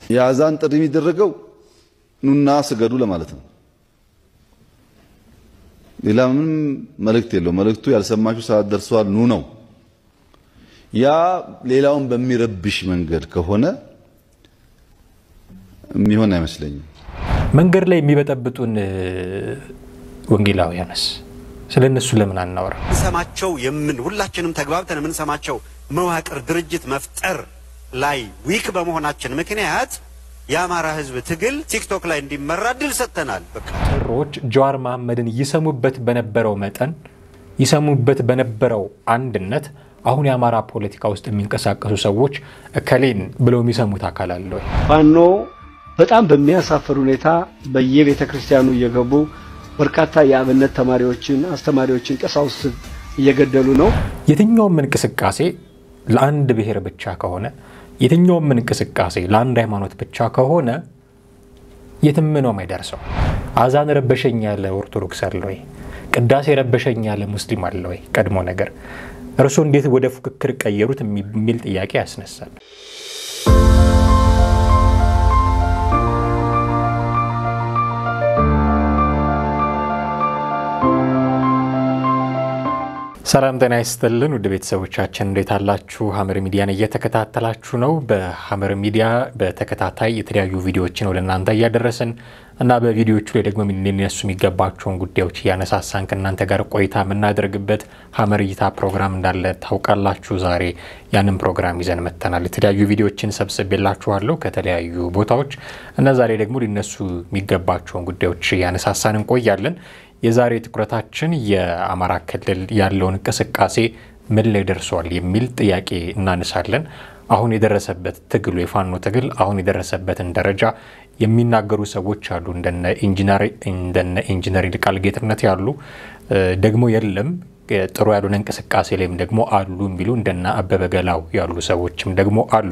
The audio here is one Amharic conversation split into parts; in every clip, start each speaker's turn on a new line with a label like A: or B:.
A: የአዛን ጥሪ የሚደረገው ኑና ስገዱ ለማለት ነው። ሌላ ምንም መልእክት የለው። መልእክቱ ያልሰማችሁ ሰዓት ደርሷል ኑ ነው። ያ ሌላውን በሚረብሽ መንገድ ከሆነ የሚሆን አይመስለኝም።
B: መንገድ ላይ የሚበጠብጡን ወንጌላውያንስ ስለ እነሱ ለምን አናወራ?
C: ሰማቸው የምን ሁላችንም ተግባብተን የምንሰማቸው መዋቅር ድርጅት መፍጠር ላይ ዊክ በመሆናችን ምክንያት የአማራ ሕዝብ ትግል ቲክቶክ ላይ እንዲመራ ድል ሰጥተናል። በቃ
B: ጥሮች ጀዋር መሐመድን ይሰሙበት በነበረው መጠን ይሰሙበት በነበረው አንድነት አሁን የአማራ ፖለቲካ ውስጥ የሚንቀሳቀሱ ሰዎች እከሌን ብለው የሚሰሙት አካል አለ ወይ?
D: ፋኖ በጣም በሚያሳፍር ሁኔታ በየቤተ ክርስቲያኑ እየገቡ በርካታ የአብነት ተማሪዎችን፣ አስተማሪዎችን፣ ቀሳውስት እየገደሉ ነው።
B: የትኛውም እንቅስቃሴ ለአንድ ብሔር ብቻ ከሆነ የትኛውም እንቅስቃሴ ለአንድ ሃይማኖት ብቻ ከሆነ የትም ነው የማይደርሰው። አዛን ረበሸኝ ያለ ኦርቶዶክስ አለ ወይ? ቅዳሴ ረበሸኝ ያለ ሙስሊም አለ ወይ? ቀድሞ ነገር እርሶ እንዴት ወደ ፉክክር ቀየሩት የሚል ጥያቄ ያስነሳል። ሰላም ጤና ይስጥልን ውድ ቤተሰቦቻችን እንዴት አላችሁ? ሀመር ሚዲያን እየተከታተላችሁ ነው። በሀመር ሚዲያ በተከታታይ የተለያዩ ቪዲዮዎችን ወደ እናንተ እያደረስን እና በቪዲዮዎቹ ላይ ደግሞ ሊነሱ የሚገባቸውን ጉዳዮች እያነሳሳን ከእናንተ ጋር ቆይታ የምናደርግበት ሀመር እይታ ፕሮግራም እንዳለ ታውቃላችሁ። ዛሬ ያንን ፕሮግራም ይዘን መጥተናል። የተለያዩ ቪዲዮዎችን ሰብስቤላችኋለሁ ከተለያዩ ቦታዎች እና ዛሬ ደግሞ ሊነሱ የሚገባቸውን ጉዳዮች እያነሳሳን እንቆያለን። የዛሬ ትኩረታችን የአማራ ክልል ያለውን እንቅስቃሴ ምን ላይ ደርሷል የሚል ጥያቄ እናነሳለን። አሁን የደረሰበት ትግሉ የፋኖ ትግል አሁን የደረሰበትን ደረጃ የሚናገሩ ሰዎች አሉ። እንደነ ኢንጂነር ይልቃል ጌትነት ያሉ ደግሞ የለም ጥሩ ያልሆነ እንቅስቃሴ ላይም ደግሞ አሉ የሚሉ እንደነ አበበ ገላው ያሉ ሰዎችም ደግሞ አሉ።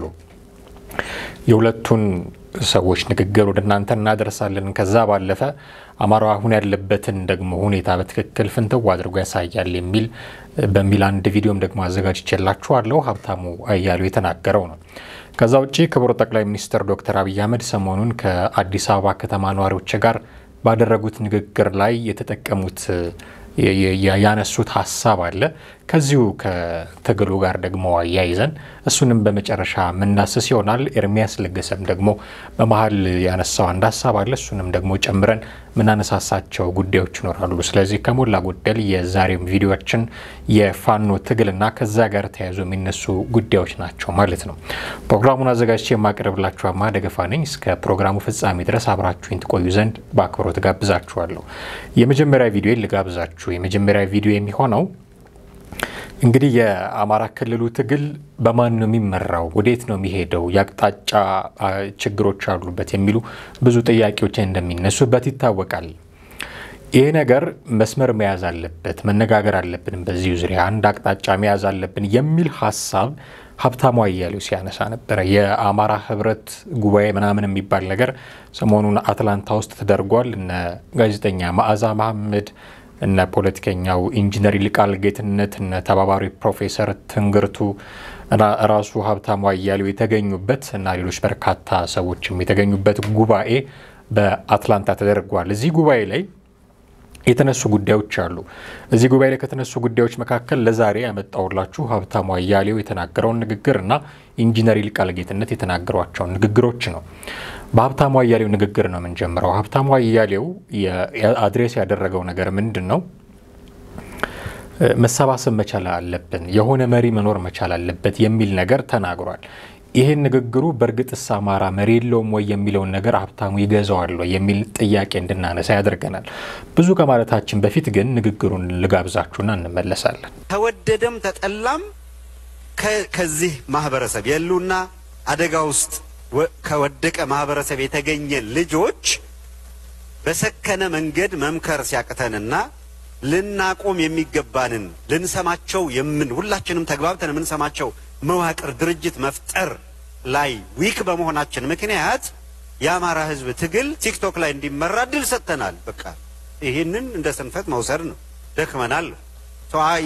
B: የሁለቱን ሰዎች ንግግር ወደ እናንተ እናደርሳለን። ከዛ ባለፈ አማራው አሁን ያለበትን ደግሞ ሁኔታ በትክክል ፍንትው አድርጎ ያሳያል የሚል በሚል አንድ ቪዲዮም ደግሞ አዘጋጅቼላችኋለሁ። ሀብታሙ አያሌው የተናገረው ነው። ከዛ ውጭ ክቡር ጠቅላይ ሚኒስትር ዶክተር አብይ አህመድ ሰሞኑን ከአዲስ አበባ ከተማ ነዋሪዎች ጋር ባደረጉት ንግግር ላይ የተጠቀሙት ያነሱት ሀሳብ አለ። ከዚሁ ከትግሉ ጋር ደግሞ አያይዘን እሱንም በመጨረሻ የምናስስ ይሆናል። ኤርሚያስ ለገሰም ደግሞ በመሀል ያነሳው አንድ ሀሳብ አለ። እሱንም ደግሞ ጨምረን የምናነሳሳቸው ጉዳዮች ይኖራሉ። ስለዚህ ከሞላ ጎደል የዛሬም ቪዲዮችን የፋኖ ትግልና ከዛ ጋር ተያይዞ የሚነሱ ጉዳዮች ናቸው ማለት ነው። ፕሮግራሙን አዘጋጅቼ የማቀርብላችሁ አማ ደገፋ ነኝ። እስከ ፕሮግራሙ ፍጻሜ ድረስ አብራችሁኝ ትቆዩ ዘንድ በአክብሮት ጋብዛችኋለሁ። የመጀመሪያ ቪዲዮ ልጋብዛችሁ። የመጀመሪያ ቪዲዮ የሚሆነው እንግዲህ የአማራ ክልሉ ትግል በማን ነው የሚመራው? ወዴት ነው የሚሄደው? የአቅጣጫ ችግሮች አሉበት የሚሉ ብዙ ጥያቄዎች እንደሚነሱበት ይታወቃል። ይህ ነገር መስመር መያዝ አለበት፣ መነጋገር አለብን፣ በዚሁ ዙሪያ አንድ አቅጣጫ መያዝ አለብን የሚል ሀሳብ ሀብታሙ አያሌው ሲያነሳ ነበረ። የአማራ ህብረት ጉባኤ ምናምን የሚባል ነገር ሰሞኑን አትላንታ ውስጥ ተደርጓል። እነ ጋዜጠኛ መዓዛ መሐመድ እነ ፖለቲከኛው ኢንጂነር ይልቃል ጌትነት እነ ተባባሪ ፕሮፌሰር ትንግርቱ ራሱ ሀብታሙ አያሌው የተገኙበት እና ሌሎች በርካታ ሰዎችም የተገኙበት ጉባኤ በአትላንታ ተደርጓል። እዚህ ጉባኤ ላይ የተነሱ ጉዳዮች አሉ። እዚህ ጉባኤ ላይ ከተነሱ ጉዳዮች መካከል ለዛሬ ያመጣውላችሁ ሀብታሙ አያሌው የተናገረውን ንግግር እና ኢንጂነር ይልቃል ጌትነት የተናገሯቸውን ንግግሮች ነው። በሀብታሙ አያሌው ንግግር ነው የምንጀምረው። ሀብታሙ አያሌው አድሬስ ያደረገው ነገር ምንድን ነው? መሰባሰብ መቻል አለብን፣ የሆነ መሪ መኖር መቻል አለበት የሚል ነገር ተናግሯል። ይህን ንግግሩ በእርግጥስ አማራ መሪ የለውም ወይ የሚለውን ነገር ሀብታሙ ይገዛዋል ወይ የሚል ጥያቄ እንድናነሳ ያደርገናል። ብዙ ከማለታችን በፊት ግን ንግግሩን ልጋብዛችሁና እንመለሳለን።
C: ተወደደም ተጠላም ከዚህ ማህበረሰብ የሉና አደጋ ውስጥ ከወደቀ ማህበረሰብ የተገኘ ልጆች በሰከነ መንገድ መምከር ሲያቅተንና ልናቆም የሚገባንን ልንሰማቸው የምን ሁላችንም ተግባብተን የምንሰማቸው መዋቅር ድርጅት መፍጠር ላይ ዊክ በመሆናችን ምክንያት የአማራ ሕዝብ ትግል ቲክቶክ ላይ እንዲመራ ድል ሰጥተናል። በቃ ይህንን እንደ ስንፈት መውሰድ ነው። ደክመናል።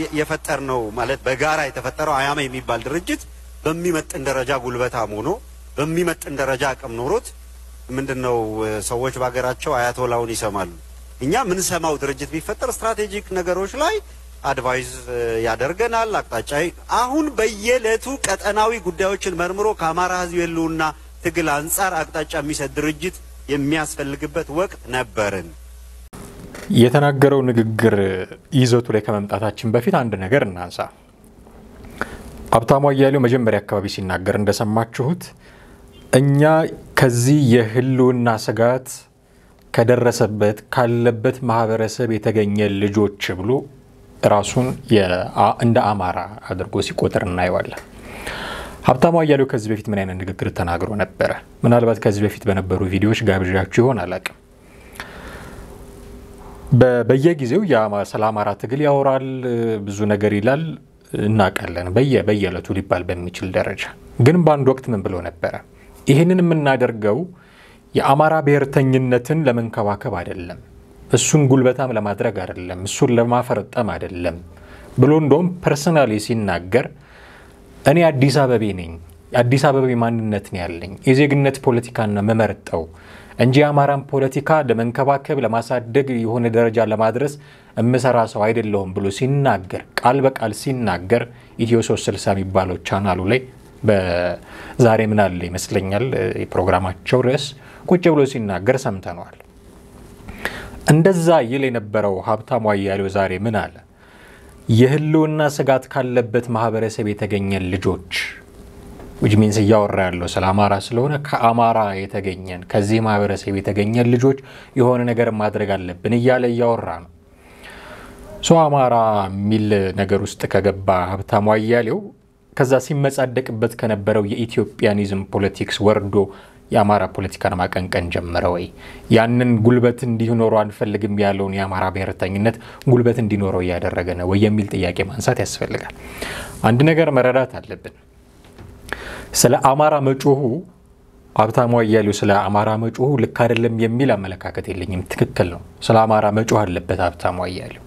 C: የፈጠር ነው ማለት በጋራ የተፈጠረው አያማ የሚባል ድርጅት በሚመጥን ደረጃ ጉልበታም ሆኖ በሚመጥን ደረጃ አቅም ኖሮት ምንድን ነው ሰዎች በሀገራቸው አያቶላውን ይሰማሉ። እኛ ምንሰማው ድርጅት ቢፈጠር ስትራቴጂክ ነገሮች ላይ አድቫይዝ ያደርገናል። አቅጣጫ አሁን በየዕለቱ ቀጠናዊ ጉዳዮችን መርምሮ ከአማራ ሕዝብ የህልውና ትግል አንጻር አቅጣጫ የሚሰጥ ድርጅት የሚያስፈልግበት ወቅት ነበርን።
B: የተናገረው ንግግር ይዘቱ ላይ ከመምጣታችን በፊት አንድ ነገር እናንሳ። ሀብታሙ አያሌው መጀመሪያ አካባቢ ሲናገር እንደሰማችሁት እኛ ከዚህ የህልውና ስጋት ከደረሰበት ካለበት ማህበረሰብ የተገኘ ልጆች ብሎ ራሱን እንደ አማራ አድርጎ ሲቆጥር እናየዋለን። ሀብታሙ አያሌው ከዚህ በፊት ምን አይነት ንግግር ተናግሮ ነበረ? ምናልባት ከዚህ በፊት በነበሩ ቪዲዮዎች ጋብዣችሁ ይሆን አላውቅም። በየጊዜው ስለ አማራ ትግል ያወራል፣ ብዙ ነገር ይላል፣ እናውቃለን። በየ በየዕለቱ ሊባል በሚችል ደረጃ ግን በአንድ ወቅት ምን ብሎ ነበረ? ይህንን የምናደርገው የአማራ ብሔርተኝነትን ለመንከባከብ አይደለም፣ እሱን ጉልበታም ለማድረግ አይደለም፣ እሱን ለማፈረጠም አይደለም ብሎ እንደውም ፐርሰናሊ ሲናገር እኔ አዲስ አበቤ ነኝ፣ አዲስ አበቤ ማንነት ነው ያለኝ፣ የዜግነት ፖለቲካን ነው መመርጠው እንጂ የአማራን ፖለቲካ ለመንከባከብ ለማሳደግ የሆነ ደረጃ ለማድረስ እምሰራ ሰው አይደለሁም ብሎ ሲናገር ቃል በቃል ሲናገር ኢትዮ 360 የሚባለው ቻናሉ ላይ በዛሬ ምን አለ ይመስለኛል የፕሮግራማቸው ርዕስ ቁጭ ብሎ ሲናገር ሰምተነዋል። እንደዛ ይል የነበረው ሀብታሙ አያሌው ዛሬ ምን አለ? የህልውና ስጋት ካለበት ማህበረሰብ የተገኘን ልጆች ዊች ሚንስ እያወራ ያለው ስለ አማራ ስለሆነ ከአማራ የተገኘን ከዚህ ማህበረሰብ የተገኘን ልጆች የሆነ ነገር ማድረግ አለብን እያለ እያወራ ነው። ሶ አማራ የሚል ነገር ውስጥ ከገባ ሀብታሙ አያሌው ከዛ ሲመጻደቅበት ከነበረው የኢትዮጵያኒዝም ፖለቲክስ ወርዶ የአማራ ፖለቲካን ማቀንቀን ጀመረ ወይ? ያንን ጉልበት እንዲኖረው አንፈልግም ያለውን የአማራ ብሔርተኝነት ጉልበት እንዲኖረው እያደረገ ነው ወይ የሚል ጥያቄ ማንሳት ያስፈልጋል። አንድ ነገር መረዳት አለብን። ስለ አማራ መጮሁ ሀብታሙ አያሌው ስለ አማራ መጮሁ ልክ አይደለም የሚል አመለካከት የለኝም። ትክክል ነው። ስለ አማራ መጮህ አለበት ሀብታሙ አያሌው።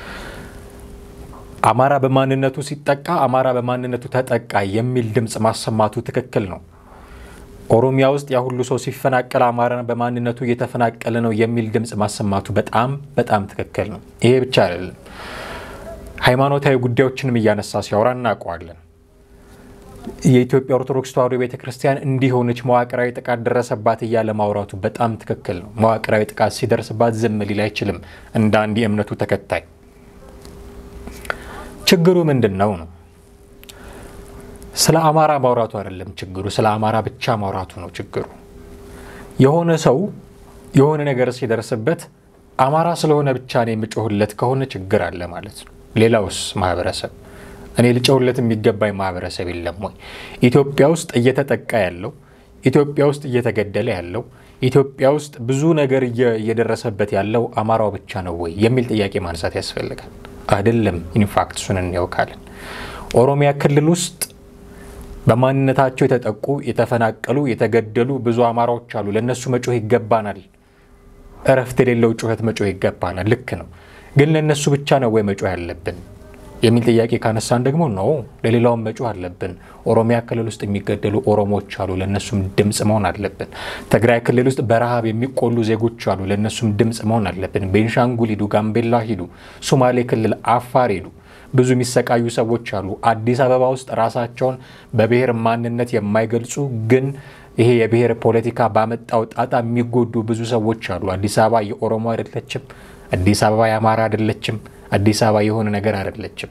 B: አማራ በማንነቱ ሲጠቃ አማራ በማንነቱ ተጠቃ የሚል ድምፅ ማሰማቱ ትክክል ነው። ኦሮሚያ ውስጥ ያ ሁሉ ሰው ሲፈናቀል አማራ በማንነቱ እየተፈናቀለ ነው የሚል ድምፅ ማሰማቱ በጣም በጣም ትክክል ነው። ይሄ ብቻ አይደለም። ሃይማኖታዊ ጉዳዮችንም እያነሳ ሲያወራ እናውቀዋለን። የኢትዮጵያ ኦርቶዶክስ ተዋሕዶ ቤተ ክርስቲያን እንዲሆነች መዋቅራዊ ጥቃት ደረሰባት እያለ ማውራቱ በጣም ትክክል ነው። መዋቅራዊ ጥቃት ሲደርስባት ዝም ሊል አይችልም እንደ አንድ የእምነቱ ተከታይ። ችግሩ ምንድን ነው ነው? ስለ አማራ ማውራቱ አይደለም ችግሩ፣ ስለ አማራ ብቻ ማውራቱ ነው ችግሩ። የሆነ ሰው የሆነ ነገር ሲደርስበት አማራ ስለሆነ ብቻ ነው የምጮህለት ከሆነ ችግር አለ ማለት ነው። ሌላውስ ማህበረሰብ እኔ ልጨውለት የሚገባኝ ማህበረሰብ የለም ወይ? ኢትዮጵያ ውስጥ እየተጠቃ ያለው ኢትዮጵያ ውስጥ እየተገደለ ያለው ኢትዮጵያ ውስጥ ብዙ ነገር እየደረሰበት ያለው አማራው ብቻ ነው ወይ የሚል ጥያቄ ማንሳት ያስፈልጋል። አይደለም። ኢንፋክት እሱን እንያውካለን። ኦሮሚያ ክልል ውስጥ በማንነታቸው የተጠቁ የተፈናቀሉ፣ የተገደሉ ብዙ አማራዎች አሉ። ለእነሱ መጮህ ይገባናል። እረፍት የሌለው ጩኸት መጮህ ይገባናል። ልክ ነው። ግን ለእነሱ ብቻ ነው ወይ መጮህ ያለብን የሚል ጥያቄ ካነሳን ደግሞ ነው ለሌላውም መጮህ አለብን። ኦሮሚያ ክልል ውስጥ የሚገደሉ ኦሮሞዎች አሉ፣ ለእነሱም ድምፅ መሆን አለብን። ትግራይ ክልል ውስጥ በረሃብ የሚቆሉ ዜጎች አሉ፣ ለእነሱም ድምፅ መሆን አለብን። ቤንሻንጉል ሂዱ፣ ጋምቤላ ሂዱ፣ ሶማሌ ክልል፣ አፋር ሂዱ፣ ብዙ የሚሰቃዩ ሰዎች አሉ። አዲስ አበባ ውስጥ ራሳቸውን በብሔር ማንነት የማይገልጹ ግን ይሄ የብሔር ፖለቲካ ባመጣው ጣጣ የሚጎዱ ብዙ ሰዎች አሉ። አዲስ አበባ የኦሮሞ አይደለችም። አዲስ አበባ የአማራ አይደለችም። አዲስ አበባ የሆነ ነገር አይደለችም።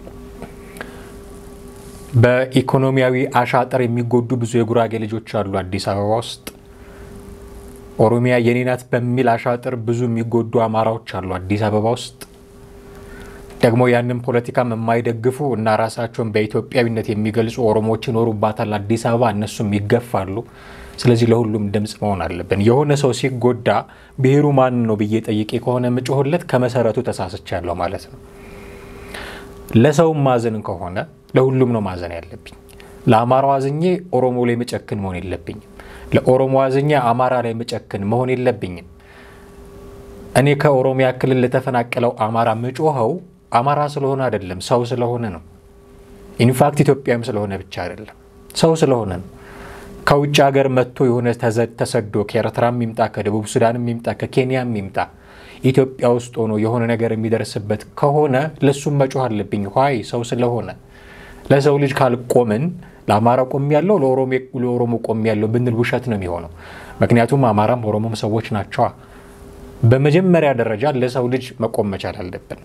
B: በኢኮኖሚያዊ አሻጥር የሚጎዱ ብዙ የጉራጌ ልጆች አሉ አዲስ አበባ ውስጥ። ኦሮሚያ የኔ ናት በሚል አሻጥር ብዙ የሚጎዱ አማራዎች አሉ አዲስ አበባ ውስጥ። ደግሞ ያንን ፖለቲካም የማይደግፉ እና ራሳቸውን በኢትዮጵያዊነት የሚገልጹ ኦሮሞዎች ይኖሩባታል አዲስ አበባ፣ እነሱም ይገፋሉ። ስለዚህ ለሁሉም ድምፅ መሆን አለብን። የሆነ ሰው ሲጎዳ ብሔሩ ማን ነው ብዬ ጠይቄ ከሆነ የምጮህለት ከመሰረቱ ተሳስቻለሁ ማለት ነው። ለሰውም ማዘን ከሆነ ለሁሉም ነው ማዘን ያለብኝ። ለአማራው አዝኜ ኦሮሞ ላይ መጨክን መሆን የለብኝም። ለኦሮሞ አዝኜ አማራ ላይ መጨክን መሆን የለብኝም። እኔ ከኦሮሚያ ክልል ለተፈናቀለው አማራ ምጮኸው አማራ ስለሆነ አይደለም፣ ሰው ስለሆነ ነው። ኢንፋክት ኢትዮጵያም ስለሆነ ብቻ አይደለም፣ ሰው ስለሆነ ነው። ከውጭ ሀገር መጥቶ የሆነ ተሰዶ ከኤርትራም ይምጣ ከደቡብ ሱዳንም ይምጣ ከኬንያም ይምጣ ኢትዮጵያ ውስጥ ሆኖ የሆነ ነገር የሚደርስበት ከሆነ ለሱም መጮህ አለብኝ። ኋይ ሰው ስለሆነ ለሰው ልጅ ካልቆምን ለአማራ ቆም ያለው ለኦሮሞ ቆም ያለው ብንል ውሸት ነው የሚሆነው። ምክንያቱም አማራም ኦሮሞም ሰዎች ናቸዋ። በመጀመሪያ ደረጃ ለሰው ልጅ መቆም መቻል አለብን።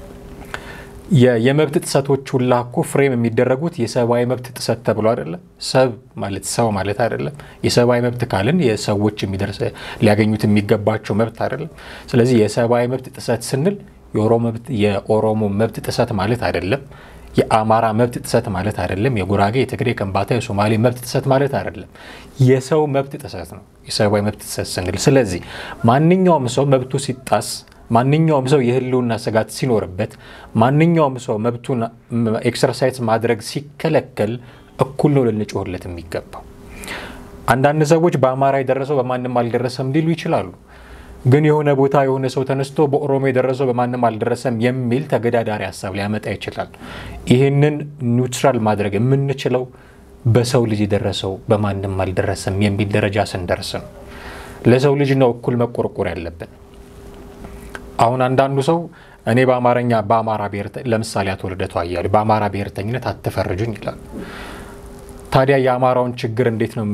B: የመብት ጥሰቶች ሁላ እኮ ፍሬም የሚደረጉት የሰብአዊ መብት ጥሰት ተብሎ አይደለም። ሰብ ማለት ሰው ማለት አይደለም። የሰብአዊ መብት ካልን የሰዎች የሚደርስ ሊያገኙት የሚገባቸው መብት አይደለም። ስለዚህ የሰብአዊ መብት ጥሰት ስንል የኦሮሞ መብት ጥሰት ማለት አይደለም። የአማራ መብት ጥሰት ማለት አይደለም። የጉራጌ፣ የትግሬ፣ የከምባታ፣ የሶማሌ መብት ጥሰት ማለት አይደለም። የሰው መብት ጥሰት ነው የሰብአዊ መብት ጥሰት ስንል። ስለዚህ ማንኛውም ሰው መብቱ ሲጣስ ማንኛውም ሰው የህልውና ስጋት ሲኖርበት ማንኛውም ሰው መብቱን ኤክሰርሳይዝ ማድረግ ሲከለከል እኩል ነው ልንጮህለት የሚገባው። አንዳንድ ሰዎች በአማራ የደረሰው በማንም አልደረሰም ሊሉ ይችላሉ። ግን የሆነ ቦታ የሆነ ሰው ተነስቶ በኦሮሞ የደረሰው በማንም አልደረሰም የሚል ተገዳዳሪ ሀሳብ ሊያመጣ ይችላል። ይህንን ኒውትራል ማድረግ የምንችለው በሰው ልጅ የደረሰው በማንም አልደረሰም የሚል ደረጃ ስንደርስ ነው። ለሰው ልጅ ነው እኩል መቆርቆር ያለብን። አሁን አንዳንዱ ሰው እኔ በአማርኛ በአማራ ብሔር ለምሳሌ አቶ ልደቱ አያሌው በአማራ ብሔርተኝነት አትፈርጁኝ ይላል። ታዲያ የአማራውን ችግር እንዴት ነው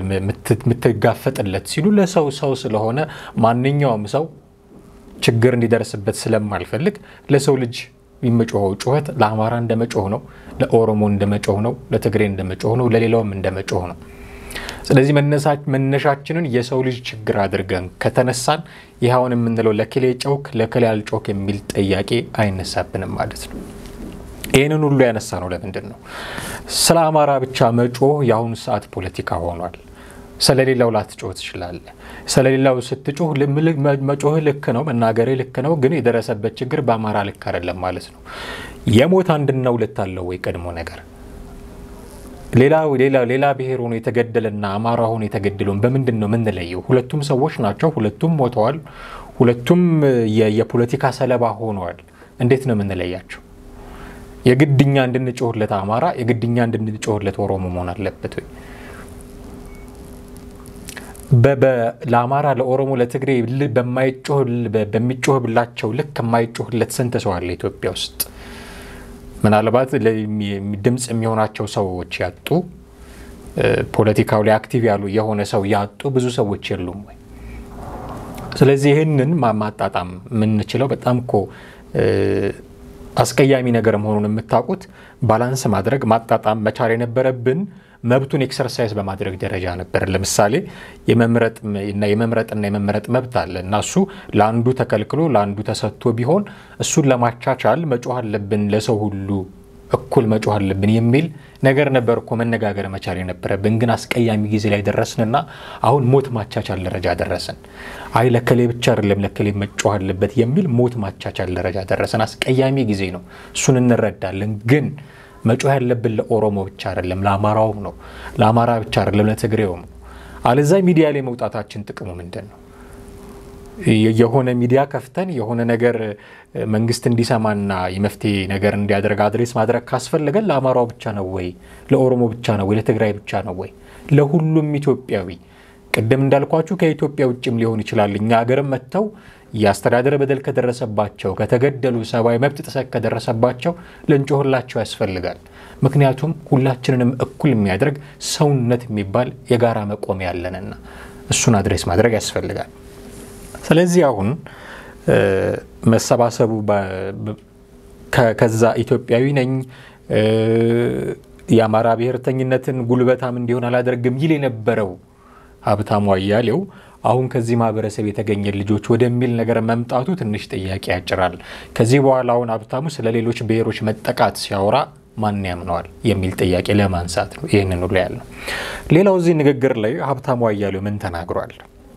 B: የምትጋፈጥለት ሲሉ ለሰው ሰው ስለሆነ ማንኛውም ሰው ችግር እንዲደርስበት ስለማልፈልግ ለሰው ልጅ የሚጮኸው ጩኸት ለአማራ እንደመጮህ ነው፣ ለኦሮሞ እንደመጮህ ነው፣ ለትግሬ እንደመጮህ ነው፣ ለሌላውም እንደመጮህ ነው። ስለዚህ መነሻችንን የሰው ልጅ ችግር አድርገን ከተነሳን ይኸውን የምንለው ለክሌ ጨውክ ለክሌ አልጮክ የሚል ጥያቄ አይነሳብንም ማለት ነው። ይህንን ሁሉ ያነሳ ነው ለምንድን ነው? ስለ አማራ ብቻ መጮህ የአሁኑ ሰዓት ፖለቲካ ሆኗል። ስለሌላው ላትጮህ ትችላለህ። ስለሌላው ስትጮህ መጮህ ልክ ነው፣ መናገሬ ልክ ነው፣ ግን የደረሰበት ችግር በአማራ ልክ አይደለም ማለት ነው። የሞት አንድና ሁለት አለው ወይ ቀድሞ ነገር ሌላ ሌላ ሌላ ብሔር ሆኖ የተገደለና አማራ ሆኖ የተገደለውን በምንድን ነው የምንለየው? ሁለቱም ሰዎች ናቸው። ሁለቱም ሞተዋል። ሁለቱም የፖለቲካ ሰለባ ሆነዋል። እንዴት ነው የምንለያቸው? የግድኛ እንድንጮህለት አማራ የግድኛ እንድንጮህለት ኦሮሞ መሆን አለበት ወይ? ለአማራ፣ ለኦሮሞ፣ ለትግሬ በሚጮህብላቸው ልክ የማይጮህለት ስንት ሰው አለ ኢትዮጵያ ውስጥ? ምናልባት ድምፅ የሚሆናቸው ሰዎች ያጡ ፖለቲካው ላይ አክቲቭ ያሉ የሆነ ሰው ያጡ ብዙ ሰዎች የሉም ወይ? ስለዚህ ይህንን ማጣጣም የምንችለው በጣም እኮ አስቀያሚ ነገር መሆኑን የምታውቁት ባላንስ ማድረግ ማጣጣም መቻል የነበረብን መብቱን ኤክሰርሳይዝ በማድረግ ደረጃ ነበር። ለምሳሌ የመምረጥና የመመረጥ መብት አለ እና እሱ ለአንዱ ተከልክሎ ለአንዱ ተሰጥቶ ቢሆን እሱን ለማቻቻል መጮህ አለብን፣ ለሰው ሁሉ እኩል መጮህ አለብን የሚል ነገር ነበር እኮ መነጋገር መቻል የነበረብን። ግን አስቀያሚ ጊዜ ላይ ደረስንና አሁን ሞት ማቻቻል ደረጃ ደረስን። አይ ለከሌ ብቻ አይደለም ለከሌ መጮህ አለበት የሚል ሞት ማቻቻል ደረጃ ደረስን። አስቀያሚ ጊዜ ነው፣ እሱን እንረዳለን ግን መጮህ ያለብን ለኦሮሞ ብቻ አይደለም፣ ለአማራውም ነው። ለአማራ ብቻ አይደለም፣ ለትግሬውም ነው። አለዛ ሚዲያ ላይ መውጣታችን ጥቅሙ ምንድን ነው? የሆነ ሚዲያ ከፍተን የሆነ ነገር መንግስት እንዲሰማና የመፍትሄ ነገር እንዲያደርግ አድሬስ ማድረግ ካስፈለገን ለአማራው ብቻ ነው ወይ? ለኦሮሞ ብቻ ነው ወይ? ለትግራይ ብቻ ነው ወይ? ለሁሉም ኢትዮጵያዊ ቅድም እንዳልኳችሁ ከኢትዮጵያ ውጭም ሊሆን ይችላል። እኛ ሀገርም መጥተው የአስተዳደር በደል ከደረሰባቸው ከተገደሉ፣ ሰብአዊ መብት ጥሰት ከደረሰባቸው ልንጮህላቸው ያስፈልጋል። ምክንያቱም ሁላችንንም እኩል የሚያደርግ ሰውነት የሚባል የጋራ መቆሚያ ያለንና እሱን አድሬስ ማድረግ ያስፈልጋል። ስለዚህ አሁን መሰባሰቡ ከዛ ኢትዮጵያዊ ነኝ የአማራ ብሔርተኝነትን ጉልበታም እንዲሆን አላደርግም ይል የነበረው ሀብታሙ አያሌው አሁን ከዚህ ማህበረሰብ የተገኘ ልጆች ወደሚል ነገር መምጣቱ ትንሽ ጥያቄ ያጭራል። ከዚህ በኋላ አሁን ሀብታሙ ስለ ሌሎች ብሔሮች መጠቃት ሲያወራ ማን ያምነዋል የሚል ጥያቄ ለማንሳት ነው ይህንን ሁሉ ያልነው። ሌላው እዚህ ንግግር ላይ ሀብታሙ አያሌው ምን ተናግሯል?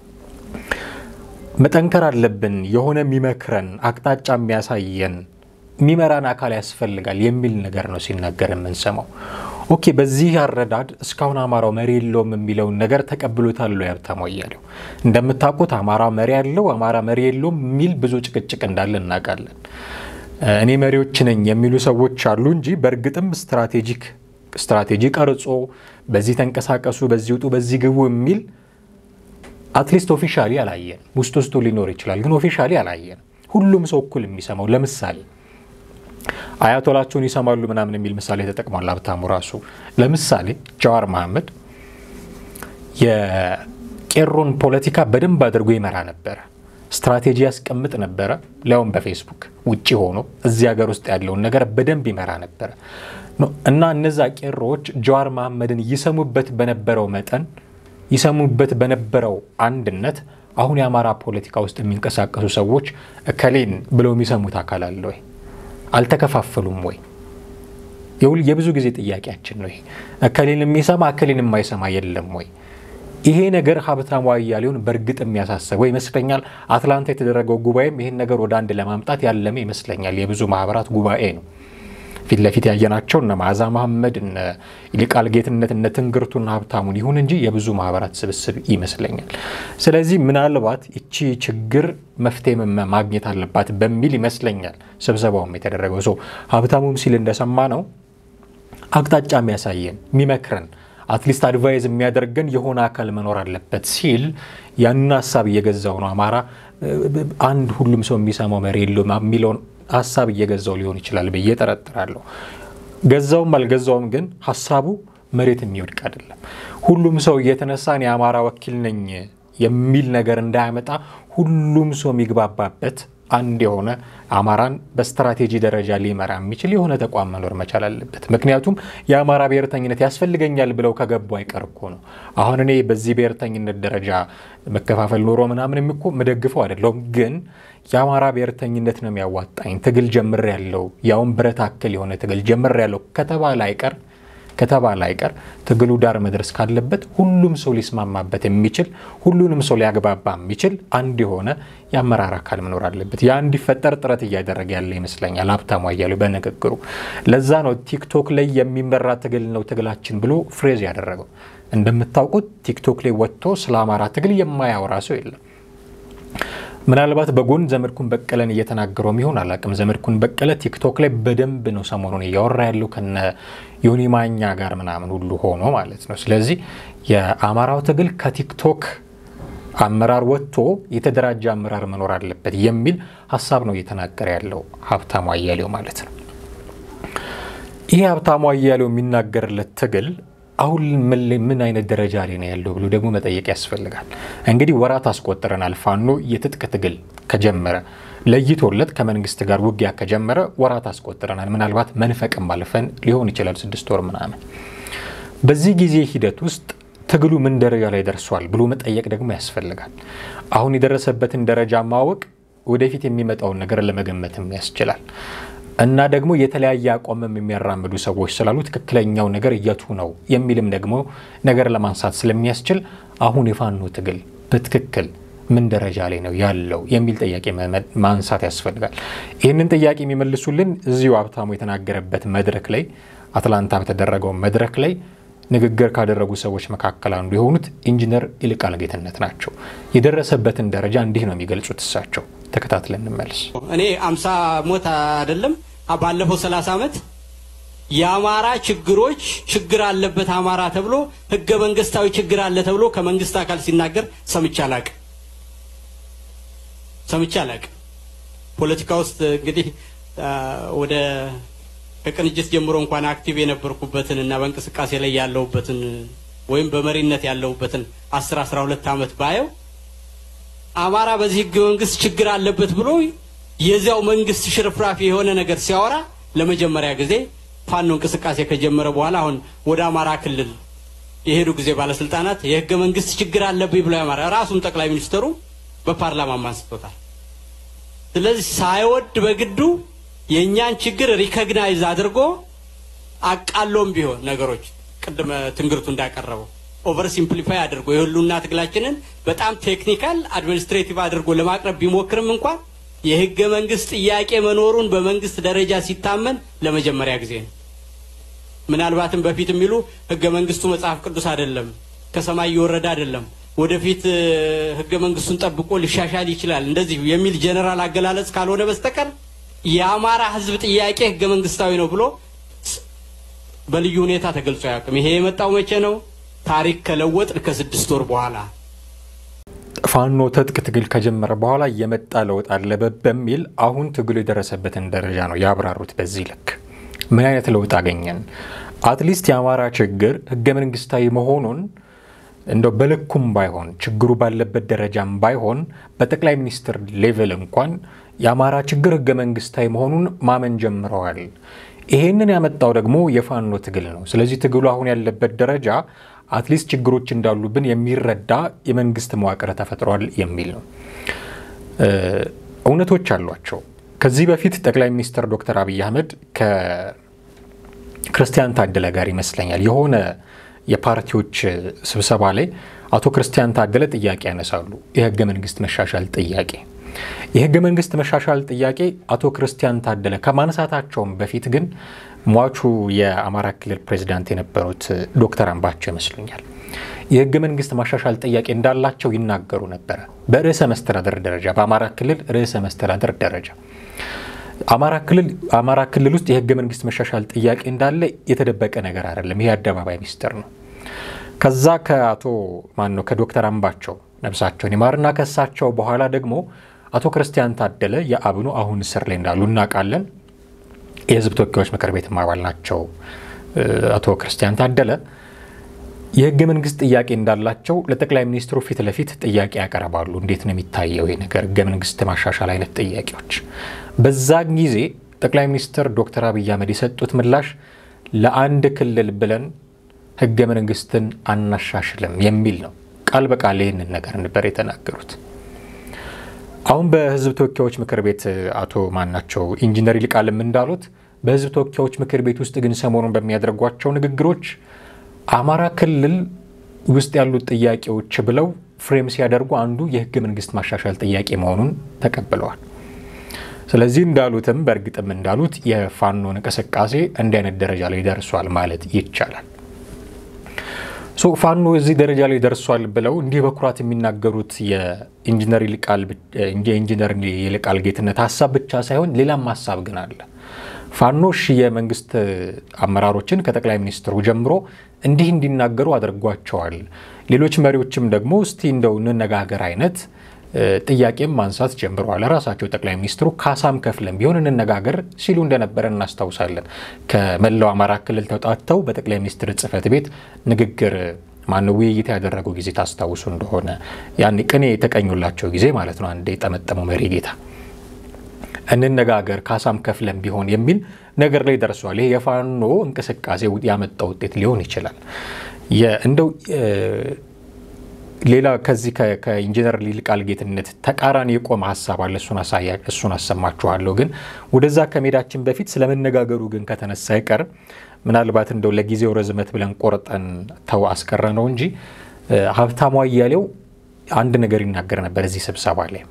B: መጠንከር አለብን፣ የሆነ የሚመክረን አቅጣጫ የሚያሳየን የሚመራን አካል ያስፈልጋል የሚል ነገር ነው ሲናገር የምንሰማው። ኦኬ፣ በዚህ አረዳድ እስካሁን አማራው መሪ የለውም የሚለውን ነገር ተቀብሎታል ወይ ሀብታሙ አያሌው? እንደምታውቁት አማራ መሪ ያለው አማራ መሪ የለውም የሚል ብዙ ጭቅጭቅ እንዳለ እናውቃለን። እኔ መሪዎች ነኝ የሚሉ ሰዎች አሉ እንጂ በእርግጥም ስትራቴጂክ ስትራቴጂ ቀርጾ በዚህ ተንቀሳቀሱ፣ በዚህ ውጡ፣ በዚህ ግቡ የሚል አትሊስት ኦፊሻሊ አላየን። ውስጥ ውስጡ ሊኖር ይችላል፣ ግን ኦፊሻሊ አላየን። ሁሉም ሰው እኩል የሚሰማው ለምሳሌ አያቶላቸውን ይሰማሉ ምናምን የሚል ምሳሌ ተጠቅሟል ሀብታሙ ራሱ። ለምሳሌ ጃዋር መሐመድ የቄሮን ፖለቲካ በደንብ አድርጎ ይመራ ነበረ። ስትራቴጂ ያስቀምጥ ነበረ። ሊያውም በፌስቡክ ውጭ ሆኖ እዚህ ሀገር ውስጥ ያለውን ነገር በደንብ ይመራ ነበረ እና እነዛ ቄሮዎች ጃዋር መሐመድን ይሰሙበት በነበረው መጠን ይሰሙበት በነበረው አንድነት አሁን የአማራ ፖለቲካ ውስጥ የሚንቀሳቀሱ ሰዎች እከሌን ብለው የሚሰሙት አካል አለ ወይ? አልተከፋፈሉም ወይ? የብዙ ጊዜ ጥያቄያችን ነው ይሄ። እከሌን የሚሰማ እከሌን የማይሰማ የለም ወይ? ይሄ ነገር ሀብታሙ አያሌውን በእርግጥ የሚያሳስበው ይመስለኛል። አትላንታ የተደረገው ጉባኤም ይህን ነገር ወደ አንድ ለማምጣት ያለመ ይመስለኛል። የብዙ ማህበራት ጉባኤ ነው። ፊት ለፊት ያየናቸው እነ መዓዛ መሐመድ፣ እነ ይልቃል ጌትነት፣ እነ ትንግርቱና ሀብታሙን ይሁን እንጂ የብዙ ማህበራት ስብስብ ይመስለኛል። ስለዚህ ምናልባት እቺ ችግር መፍትሄ ማግኘት አለባት በሚል ይመስለኛል ስብሰባውም የተደረገው ሰው ሀብታሙም ሲል እንደሰማ ነው አቅጣጫ የሚያሳየን የሚመክረን አትሊስት አድቫይዝ የሚያደርገን የሆነ አካል መኖር አለበት ሲል ያንን ሀሳብ እየገዛው ነው። አማራ አንድ ሁሉም ሰው የሚሰማው መሪ የለውም የሚለውን ሀሳብ እየገዛው ሊሆን ይችላል ብዬ ጠረጥራለሁ። ገዛውም አልገዛውም ግን ሀሳቡ መሬት የሚወድቅ አይደለም። ሁሉም ሰው እየተነሳን የአማራ ወኪል ነኝ የሚል ነገር እንዳያመጣ ሁሉም ሰው የሚግባባበት አንድ የሆነ አማራን በስትራቴጂ ደረጃ ሊመራ የሚችል የሆነ ተቋም መኖር መቻል አለበት። ምክንያቱም የአማራ ብሔርተኝነት ያስፈልገኛል ብለው ከገቡ አይቀር እኮ ነው። አሁን እኔ በዚህ ብሔርተኝነት ደረጃ መከፋፈል ኖሮ ምናምን እኮ ምደግፈው አይደለሁም። ግን የአማራ ብሔርተኝነት ነው የሚያዋጣኝ፣ ትግል ጀምር ያለው ያውም ብረት አክል የሆነ ትግል ጀምር ያለው ከተባለ አይቀር ከተባለ አይቀር ትግሉ ዳር መድረስ ካለበት ሁሉም ሰው ሊስማማበት የሚችል ሁሉንም ሰው ሊያግባባ የሚችል አንድ የሆነ የአመራር አካል መኖር አለበት። ያ እንዲፈጠር ጥረት እያደረገ ያለ ይመስለኛል ሀብታሙ አያሌው በንግግሩ። ለዛ ነው ቲክቶክ ላይ የሚመራ ትግል ነው ትግላችን ብሎ ፍሬዝ ያደረገው። እንደምታውቁት ቲክቶክ ላይ ወጥቶ ስለ አማራ ትግል የማያወራ ሰው የለም። ምናልባት በጎን ዘመድኩን በቀለን እየተናገረው ይሆን አላቅም። ዘመድኩን በቀለ ቲክቶክ ላይ በደንብ ነው ሰሞኑን እያወራ ያለው ከነ ዮኒ ማኛ ጋር ምናምን ሁሉ ሆኖ ማለት ነው። ስለዚህ የአማራው ትግል ከቲክቶክ አመራር ወጥቶ የተደራጀ አመራር መኖር አለበት የሚል ሀሳብ ነው እየተናገረ ያለው ሀብታሙ አያሌው ማለት ነው። ይህ ሀብታሙ አያሌው የሚናገርለት ትግል አሁን ምን አይነት ደረጃ ላይ ነው ያለው ብሎ ደግሞ መጠየቅ ያስፈልጋል። እንግዲህ ወራት አስቆጥረናል። ፋኖ የትጥቅ ትግል ከጀመረ ለይቶለት ከመንግስት ጋር ውጊያ ከጀመረ ወራት አስቆጥረናል። ምናልባት መንፈቅም አልፈን ሊሆን ይችላል ስድስት ወር ምናምን። በዚህ ጊዜ ሂደት ውስጥ ትግሉ ምን ደረጃ ላይ ደርሷል ብሎ መጠየቅ ደግሞ ያስፈልጋል። አሁን የደረሰበትን ደረጃ ማወቅ ወደፊት የሚመጣውን ነገር ለመገመትም ያስችላል። እና ደግሞ የተለያየ አቋምም የሚያራምዱ ሰዎች ስላሉ ትክክለኛው ነገር የቱ ነው የሚልም ደግሞ ነገር ለማንሳት ስለሚያስችል አሁን የፋኖ ትግል በትክክል ምን ደረጃ ላይ ነው ያለው የሚል ጥያቄ ማንሳት ያስፈልጋል። ይህንን ጥያቄ የሚመልሱልን እዚሁ ሀብታሙ የተናገረበት መድረክ ላይ አትላንታ በተደረገው መድረክ ላይ ንግግር ካደረጉ ሰዎች መካከል አንዱ የሆኑት ኢንጂነር ይልቃል ጌትነት ናቸው። የደረሰበትን ደረጃ እንዲህ ነው የሚገልጹት እሳቸው። ተከታትለን እንመልስ።
E: እኔ አምሳ ሞት አይደለም ባለፈው ሰላሳ ዓመት የአማራ ችግሮች ችግር አለበት አማራ ተብሎ ህገ መንግስታዊ ችግር አለ ተብሎ ከመንግስት አካል ሲናገር ሰምቼ አላቅም ሰምቼ አላቅም። ፖለቲካ ውስጥ እንግዲህ ወደ ከቅንጅት ጀምሮ እንኳን አክቲቭ የነበርኩበትን እና በእንቅስቃሴ ላይ ያለሁበትን ወይም በመሪነት ያለሁበትን አስር አስራ ሁለት ዓመት ባየው አማራ በዚህ ህገ መንግስት ችግር አለበት ብሎ የዚያው መንግስት ሽርፍራፊ የሆነ ነገር ሲያወራ ለመጀመሪያ ጊዜ ፋኖ እንቅስቃሴ ከጀመረ በኋላ አሁን ወደ አማራ ክልል የሄዱ ጊዜ ባለስልጣናት የህገ መንግስት ችግር አለብኝ ብሎ ያማራ ራሱም ጠቅላይ ሚኒስትሩ በፓርላማ አንስቶታል። ስለዚህ ሳይወድ በግዱ የእኛን ችግር ሪኮግናይዝ አድርጎ አቃሎም ቢሆን ነገሮች ቅድመ ትንግርቱ እንዳቀረበው ኦቨር ሲምፕሊፋይ አድርጎ የህሉና ትግላችንን በጣም ቴክኒካል አድሚኒስትሬቲቭ አድርጎ ለማቅረብ ቢሞክርም እንኳን የህገ መንግስት ጥያቄ መኖሩን በመንግስት ደረጃ ሲታመን ለመጀመሪያ ጊዜ ነው። ምናልባትም በፊት የሚሉ ህገ መንግስቱ መጽሐፍ ቅዱስ አይደለም፣ ከሰማይ እየወረደ አይደለም፣ ወደፊት ህገ መንግስቱን ጠብቆ ሊሻሻል ይችላል እንደዚህ የሚል ጀነራል አገላለጽ ካልሆነ በስተቀር የአማራ ህዝብ ጥያቄ ህገ መንግስታዊ ነው ብሎ በልዩ ሁኔታ ተገልጾ አያውቅም። ይሄ የመጣው መቼ ነው? ታሪክ ከለወጥን ከስድስት ወር በኋላ
B: ፋኖ ትጥቅ ትግል ከጀመረ በኋላ የመጣ ለውጥ አለ በሚል አሁን ትግሉ የደረሰበትን ደረጃ ነው ያብራሩት። በዚህ ልክ ምን አይነት ለውጥ አገኘን? አትሊስት የአማራ ችግር ህገ መንግስታዊ መሆኑን እንደው በልኩም ባይሆን ችግሩ ባለበት ደረጃም ባይሆን በጠቅላይ ሚኒስትር ሌቭል እንኳን የአማራ ችግር ህገ መንግስታዊ መሆኑን ማመን ጀምረዋል። ይሄንን ያመጣው ደግሞ የፋኖ ትግል ነው። ስለዚህ ትግሉ አሁን ያለበት ደረጃ አትሊስት ችግሮች እንዳሉብን የሚረዳ የመንግስት መዋቅር ተፈጥሯል የሚል ነው። እውነቶች አሏቸው። ከዚህ በፊት ጠቅላይ ሚኒስትር ዶክተር አብይ አህመድ ከክርስቲያን ታደለ ጋር ይመስለኛል የሆነ የፓርቲዎች ስብሰባ ላይ አቶ ክርስቲያን ታደለ ጥያቄ ያነሳሉ። የህገ መንግስት መሻሻል ጥያቄ የህገ መንግስት መሻሻል ጥያቄ አቶ ክርስቲያን ታደለ ከማንሳታቸውም በፊት ግን ሟቹ የአማራ ክልል ፕሬዚዳንት የነበሩት ዶክተር አምባቸው ይመስሉኛል የህገ መንግስት ማሻሻል ጥያቄ እንዳላቸው ይናገሩ ነበረ። በርዕሰ መስተዳደር ደረጃ በአማራ ክልል ርዕሰ መስተዳደር ደረጃ አማራ ክልል ውስጥ የህገ መንግስት መሻሻል ጥያቄ እንዳለ የተደበቀ ነገር አይደለም። ይሄ አደባባይ ሚስጥር ነው። ከዛ ከአቶ ማን ነው ከዶክተር አምባቸው ነብሳቸውን ይማርና ከሳቸው በኋላ ደግሞ አቶ ክርስቲያን ታደለ የአብኑ አሁን እስር ላይ እንዳሉ እናውቃለን። የህዝብ ተወካዮች ምክር ቤት አባል ናቸው። አቶ ክርስቲያን ታደለ የህገ መንግስት ጥያቄ እንዳላቸው ለጠቅላይ ሚኒስትሩ ፊት ለፊት ጥያቄ ያቀርባሉ። እንዴት ነው የሚታየው ይሄ ነገር ህገ መንግስት ማሻሻል አይነት ጥያቄዎች። በዛ ጊዜ ጠቅላይ ሚኒስትር ዶክተር አብይ አህመድ የሰጡት ምላሽ ለአንድ ክልል ብለን ህገ መንግስትን አናሻሽልም የሚል ነው። ቃል በቃል ይህንን ነገር ነበር የተናገሩት። አሁን በህዝብ ተወካዮች ምክር ቤት አቶ ማናቸው ኢንጂነር ይልቃልም እንዳሉት በህዝብ ተወካዮች ምክር ቤት ውስጥ ግን ሰሞኑን በሚያደርጓቸው ንግግሮች አማራ ክልል ውስጥ ያሉት ጥያቄዎች ብለው ፍሬም ሲያደርጉ አንዱ የህገ መንግስት ማሻሻል ጥያቄ መሆኑን ተቀብለዋል። ስለዚህ እንዳሉትም በእርግጥም እንዳሉት የፋኖን እንቅስቃሴ እንዲህ አይነት ደረጃ ላይ ደርሷል ማለት ይቻላል። ፋኖ እዚህ ደረጃ ላይ ደርሷል ብለው እንዲህ በኩራት የሚናገሩት የኢንጂነር ይልቃል ጌትነት ሀሳብ ብቻ ሳይሆን ሌላም ሀሳብ ግን አለ። ፋኖሽ የመንግስት አመራሮችን ከጠቅላይ ሚኒስትሩ ጀምሮ እንዲህ እንዲናገሩ አድርጓቸዋል። ሌሎች መሪዎችም ደግሞ እስቲ እንደው እንነጋገር አይነት ጥያቄም ማንሳት ጀምረዋል። ራሳቸው ጠቅላይ ሚኒስትሩ ካሳም ከፍለን ቢሆን እንነጋገር ሲሉ እንደነበረ እናስታውሳለን። ከመላው አማራ ክልል ተውጣተው በጠቅላይ ሚኒስትር ጽህፈት ቤት ንግግር ማነው ውይይት ያደረጉ ጊዜ ታስታውሱ እንደሆነ ያኔ ቅኔ የተቀኙላቸው ጊዜ ማለት ነው። አንድ የጠመጠመው መሪ ጌታ እንነጋገር ካሳም ከፍለን ቢሆን የሚል ነገር ላይ ደርሷል። ይሄ የፋኖ እንቅስቃሴ ያመጣው ውጤት ሊሆን ይችላል። እንደው ሌላ ከዚህ ከኢንጂነር ይልቃል ጌትነት ተቃራኒ የቆመ ሀሳብ አለ። እሱን አሰማችኋለሁ። ግን ወደዛ ከሜዳችን በፊት ስለመነጋገሩ ግን ከተነሳ አይቀር ምናልባት እንደው ለጊዜው ርዝመት ብለን ቆርጠን ተው አስቀረ ነው እንጂ ሀብታሙ አያሌው አንድ ነገር ይናገር ነበር እዚህ ስብሰባ ላይ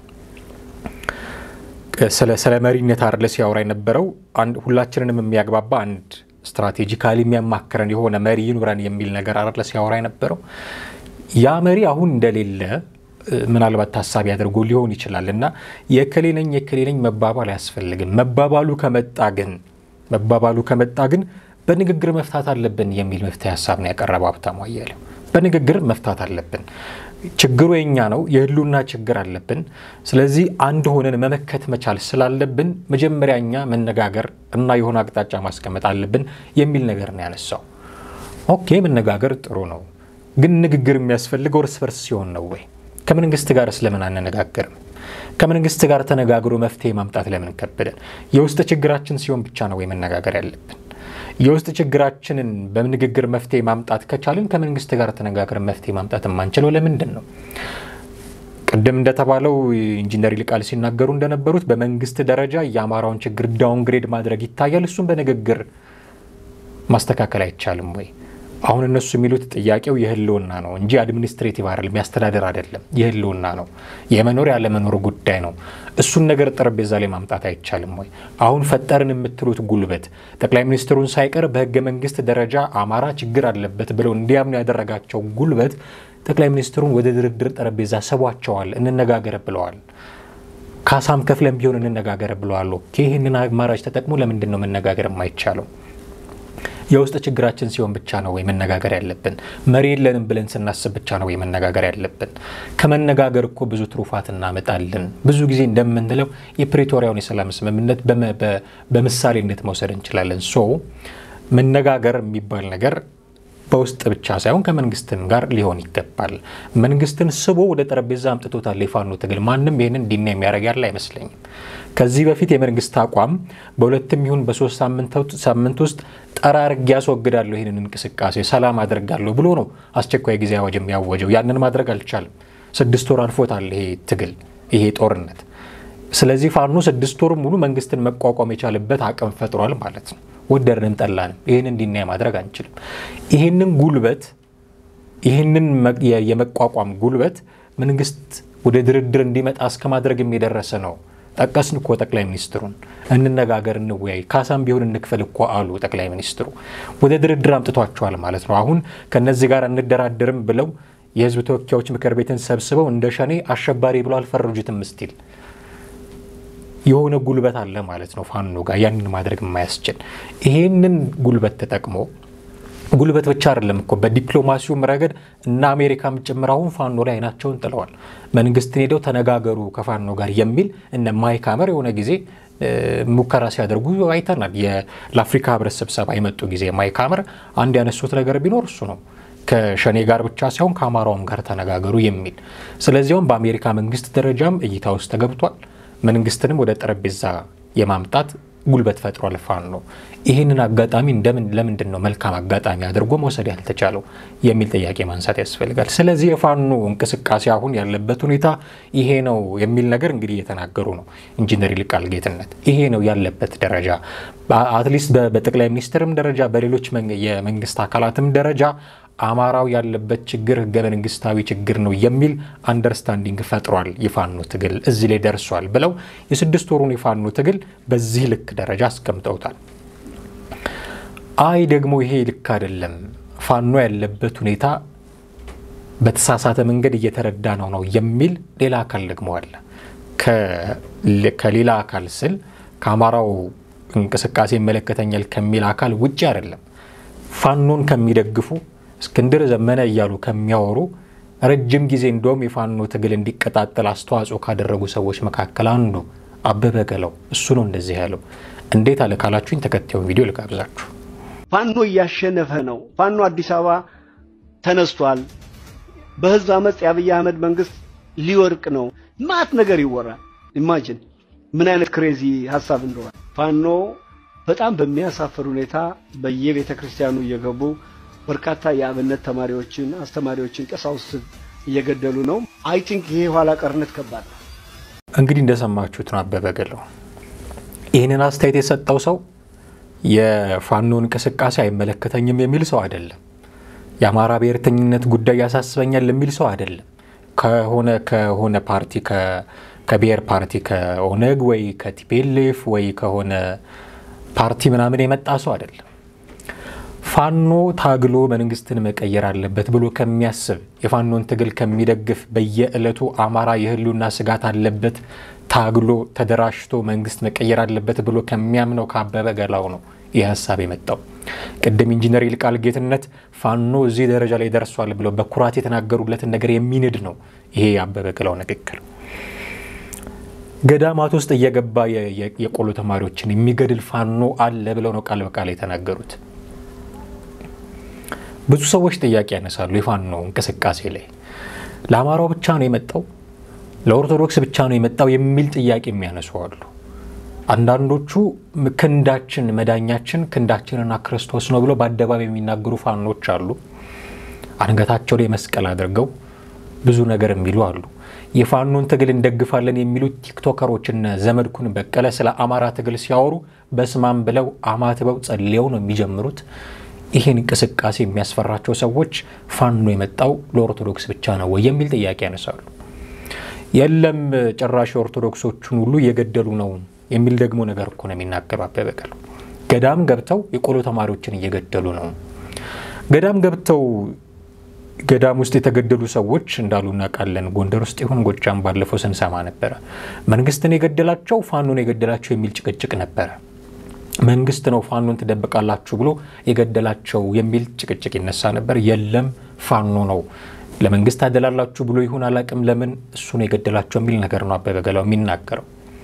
B: ስለ መሪነት አይደለ ሲያወራ የነበረው ሁላችንንም የሚያግባባ አንድ ስትራቴጂካሊ የሚያማክረን የሆነ መሪ ይኑረን የሚል ነገር አይደለ ሲያወራ የነበረው ያ መሪ አሁን እንደሌለ ምናልባት ታሳቢ አድርጎ ሊሆን ይችላል እና የከሌ ነኝ የከሌ ነኝ መባባል አያስፈልግም። መባባሉ ከመጣ ግን መባባሉ ከመጣ ግን በንግግር መፍታት አለብን የሚል መፍትሄ ሀሳብ ነው ያቀረበው ሀብታሙ አያሌው። በንግግር መፍታት አለብን። ችግሩ የኛ ነው፣ የህልውና ችግር አለብን። ስለዚህ አንድ ሆነን መመከት መቻል ስላለብን መጀመሪያ እኛ መነጋገር እና የሆነ አቅጣጫ ማስቀመጥ አለብን የሚል ነገር ነው ያነሳው። ኦኬ መነጋገር ጥሩ ነው፣ ግን ንግግር የሚያስፈልገው እርስ በርስ ሲሆን ነው ወይ? ከመንግስት ጋር ስለምን አንነጋገርም? ከመንግስት ጋር ተነጋግሮ መፍትሄ ማምጣት ለምን ከበደን? የውስጥ ችግራችን ሲሆን ብቻ ነው ወይ መነጋገር ያለብን? የውስጥ ችግራችንን በንግግር መፍትሄ ማምጣት ከቻልን ከመንግስት ጋር ተነጋግረን መፍትሄ ማምጣት የማንችለው ለምንድን ነው? ቅድም እንደተባለው ኢንጂነር ይልቃል ሲናገሩ እንደነበሩት በመንግስት ደረጃ የአማራውን ችግር ዳውንግሬድ ማድረግ ይታያል። እሱም በንግግር ማስተካከል አይቻልም ወይ? አሁን እነሱ የሚሉት ጥያቄው የህልውና ነው እንጂ አድሚኒስትሬቲቭ አይደለም፣ ያስተዳደር አይደለም። የህልውና ነው፣ የመኖር ያለመኖር ጉዳይ ነው። እሱን ነገር ጠረጴዛ ላይ ማምጣት አይቻልም ወይ? አሁን ፈጠርን የምትሉት ጉልበት ጠቅላይ ሚኒስትሩን ሳይቀር በህገ መንግስት ደረጃ አማራ ችግር አለበት ብለው እንዲያምኑ ያደረጋቸው ጉልበት ጠቅላይ ሚኒስትሩን ወደ ድርድር ጠረጴዛ ስቧቸዋል። እንነጋገር ብለዋል። ካሳም ከፍለን ቢሆን እንነጋገር ብለዋል። ኦኬ፣ ይህንን አማራጭ ተጠቅሞ ለምንድን ነው መነጋገር የማይቻለው? የውስጥ ችግራችን ሲሆን ብቻ ነው ወይ መነጋገር ያለብን? መሪ የለንም ብለን ስናስብ ብቻ ነው ወይ መነጋገር ያለብን? ከመነጋገር እኮ ብዙ ትሩፋት እናመጣለን። ብዙ ጊዜ እንደምንለው የፕሪቶሪያውን የሰላም ስምምነት በምሳሌነት መውሰድ እንችላለን። ሶ መነጋገር የሚባል ነገር በውስጥ ብቻ ሳይሆን ከመንግስትም ጋር ሊሆን ይገባል። መንግስትን ስቦ ወደ ጠረጴዛ አምጥቶታል የፋኖ ትግል። ማንም ይህንን እንዲና የሚያደርግ ያለ አይመስለኝም። ከዚህ በፊት የመንግስት አቋም በሁለትም ይሁን በሶስት ሳምንት ውስጥ ጠራርጌ ያስወግዳለሁ ይህንን እንቅስቃሴ ሰላም አደርጋለሁ ብሎ ነው አስቸኳይ ጊዜ አዋጅ የሚያወጀው። ያንን ማድረግ አልቻለም። ስድስት ወር አልፎታል ይሄ ትግል ይሄ ጦርነት። ስለዚህ ፋኖ ስድስት ወር ሙሉ መንግስትን መቋቋም የቻለበት አቅም ፈጥሯል ማለት ነው። ወደድንም ጠላንም ይህን እንዲናይ ማድረግ አንችልም። ይህንን ጉልበት ይህንን የመቋቋም ጉልበት መንግስት ወደ ድርድር እንዲመጣ እስከ ማድረግም የደረሰ ነው። ጠቀስን እኮ ጠቅላይ ሚኒስትሩን እንነጋገር፣ እንወያይ፣ ካሳም ቢሆን እንክፈል እኮ አሉ ጠቅላይ ሚኒስትሩ። ወደ ድርድር አምጥቷቸዋል ማለት ነው። አሁን ከነዚህ ጋር እንደራደርም ብለው የህዝብ ተወካዮች ምክር ቤትን ሰብስበው እንደ ሸኔ አሸባሪ ብሎ አልፈረጁትም ስቲል የሆነ ጉልበት አለ ማለት ነው ፋኖ ጋር ያንን ማድረግ የማያስችል ይሄንን ጉልበት ተጠቅሞ ጉልበት ብቻ አይደለም እኮ በዲፕሎማሲውም ረገድ እና አሜሪካም ጭምር አሁን ፋኖ ላይ አይናቸውን ጥለዋል። መንግስትን ሄደው ተነጋገሩ ከፋኖ ጋር የሚል እነ ማይክ ሀመር የሆነ ጊዜ ሙከራ ሲያደርጉ አይተናል። ለአፍሪካ ህብረት ስብሰባ የመጡ ጊዜ ማይክ ሀመር አንድ ያነሱት ነገር ቢኖር እሱ ነው ከሸኔ ጋር ብቻ ሳይሆን ከአማራውም ጋር ተነጋገሩ የሚል ስለዚያውም በአሜሪካ መንግስት ደረጃም እይታ ውስጥ ተገብቷል። መንግስትንም ወደ ጠረጴዛ የማምጣት ጉልበት ፈጥሯል ፋኖ። ይህንን አጋጣሚ እንደምን ለምንድን ነው መልካም አጋጣሚ አድርጎ መውሰድ ያልተቻለው የሚል ጥያቄ ማንሳት ያስፈልጋል። ስለዚህ የፋኖ እንቅስቃሴ አሁን ያለበት ሁኔታ ይሄ ነው የሚል ነገር እንግዲህ እየተናገሩ ነው ኢንጂነር ይልቃል ጌትነት። ይሄ ነው ያለበት ደረጃ አትሊስት በጠቅላይ ሚኒስትርም ደረጃ በሌሎች የመንግስት አካላትም ደረጃ አማራው ያለበት ችግር ህገ መንግስታዊ ችግር ነው የሚል አንደርስታንዲንግ ፈጥሯል። የፋኖ ትግል እዚህ ላይ ደርሷል ብለው የስድስት ወሩን የፋኖ ትግል በዚህ ልክ ደረጃ አስቀምጠውታል። አይ ደግሞ ይሄ ልክ አይደለም፣ ፋኖ ያለበት ሁኔታ በተሳሳተ መንገድ እየተረዳ ነው ነው የሚል ሌላ አካል ደግሞ አለ። ከሌላ አካል ስል ከአማራው እንቅስቃሴ ይመለከተኛል ከሚል አካል ውጭ አይደለም። ፋኖን ከሚደግፉ እስክንድር ዘመነ እያሉ ከሚያወሩ ረጅም ጊዜ እንደውም የፋኖ ትግል እንዲቀጣጠል አስተዋጽኦ ካደረጉ ሰዎች መካከል አንዱ አበበ ገላው እሱ ነው እንደዚህ ያለው። እንዴት አለ ካላችሁኝ ተከታዩን ቪዲዮ ልጋብዛችሁ።
D: ፋኖ እያሸነፈ ነው። ፋኖ አዲስ አበባ ተነስቷል። በህዝብ አመፅ የአብይ አህመድ መንግስት ሊወርቅ ነው። ማት ነገር ይወራል። ኢማጂን ምን አይነት ክሬዚ ሀሳብ እንደሆነ ፋኖ በጣም በሚያሳፍር ሁኔታ በየቤተ ክርስቲያኑ እየገቡ በርካታ የአብነት ተማሪዎችን፣ አስተማሪዎችን፣ ቀሳውስት እየገደሉ ነው። አይ ቲንክ ይሄ ኋላ ቀርነት ከባድ ነው።
B: እንግዲህ እንደሰማችሁት ነው አበበ ገላው። ይህንን አስተያየት የሰጠው ሰው የፋኖ እንቅስቃሴ አይመለከተኝም የሚል ሰው አይደለም። የአማራ ብሔርተኝነት ጉዳይ ያሳስበኛል የሚል ሰው አይደለም። ከሆነ ከሆነ ፓርቲ ከብሔር ፓርቲ ከኦነግ ወይ ከቲፔሌፍ ወይ ከሆነ ፓርቲ ምናምን የመጣ ሰው አይደለም። ፋኖ ታግሎ መንግስትን መቀየር አለበት ብሎ ከሚያስብ የፋኖን ትግል ከሚደግፍ በየዕለቱ አማራ የህልውና ስጋት አለበት ታግሎ ተደራጅቶ መንግስት መቀየር አለበት ብሎ ከሚያምነው ከአበበ ገላው ነው ይህ ሀሳብ የመጣው። ቅድም ኢንጂነር ይልቃል ጌትነት ፋኖ እዚህ ደረጃ ላይ ደርሷል ብለው በኩራት የተናገሩለትን ነገር የሚንድ ነው ይሄ የአበበ ገላው ንግግር። ገዳማት ውስጥ እየገባ የቆሎ ተማሪዎችን የሚገድል ፋኖ አለ ብለው ነው ቃል በቃል የተናገሩት። ብዙ ሰዎች ጥያቄ ያነሳሉ። የፋኖ እንቅስቃሴ ላይ ለአማራው ብቻ ነው የመጣው፣ ለኦርቶዶክስ ብቻ ነው የመጣው የሚል ጥያቄ የሚያነሱ አሉ። አንዳንዶቹ ክንዳችን መዳኛችን ክንዳችንና ክርስቶስ ነው ብለው በአደባባይ የሚናገሩ ፋኖች አሉ። አንገታቸው ላይ መስቀል አድርገው ብዙ ነገር የሚሉ አሉ። የፋኖን ትግል እንደግፋለን የሚሉት ቲክቶከሮችና ዘመድኩን በቀለ ስለ አማራ ትግል ሲያወሩ በስማም ብለው አማትበው ጸልየው ነው የሚጀምሩት። ይህን እንቅስቃሴ የሚያስፈራቸው ሰዎች ፋኖ የመጣው ለኦርቶዶክስ ብቻ ነው ወይ የሚል ጥያቄ ያነሳሉ። የለም ጭራሽ ኦርቶዶክሶቹን ሁሉ እየገደሉ ነው የሚል ደግሞ ነገር እኮ ነው የሚናገሩ አበበ ገላው። ገዳም ገብተው የቆሎ ተማሪዎችን እየገደሉ ነው። ገዳም ገብተው ገዳም ውስጥ የተገደሉ ሰዎች እንዳሉ እናውቃለን። ጎንደር ውስጥ ይሁን ጎጃም ባለፈው ስንሰማ ነበረ። መንግስትን የገደላቸው ፋኖን የገደላቸው የሚል ጭቅጭቅ ነበረ። መንግስት ነው ፋኖን ትደብቃላችሁ ብሎ የገደላቸው የሚል ጭቅጭቅ ይነሳ ነበር። የለም ፋኖ ነው ለመንግስት አደላላችሁ ብሎ ይሁን አላቅም፣ ለምን እሱ ነው የገደላቸው የሚል ነገር ነው አበበ ገላው የሚናገረው።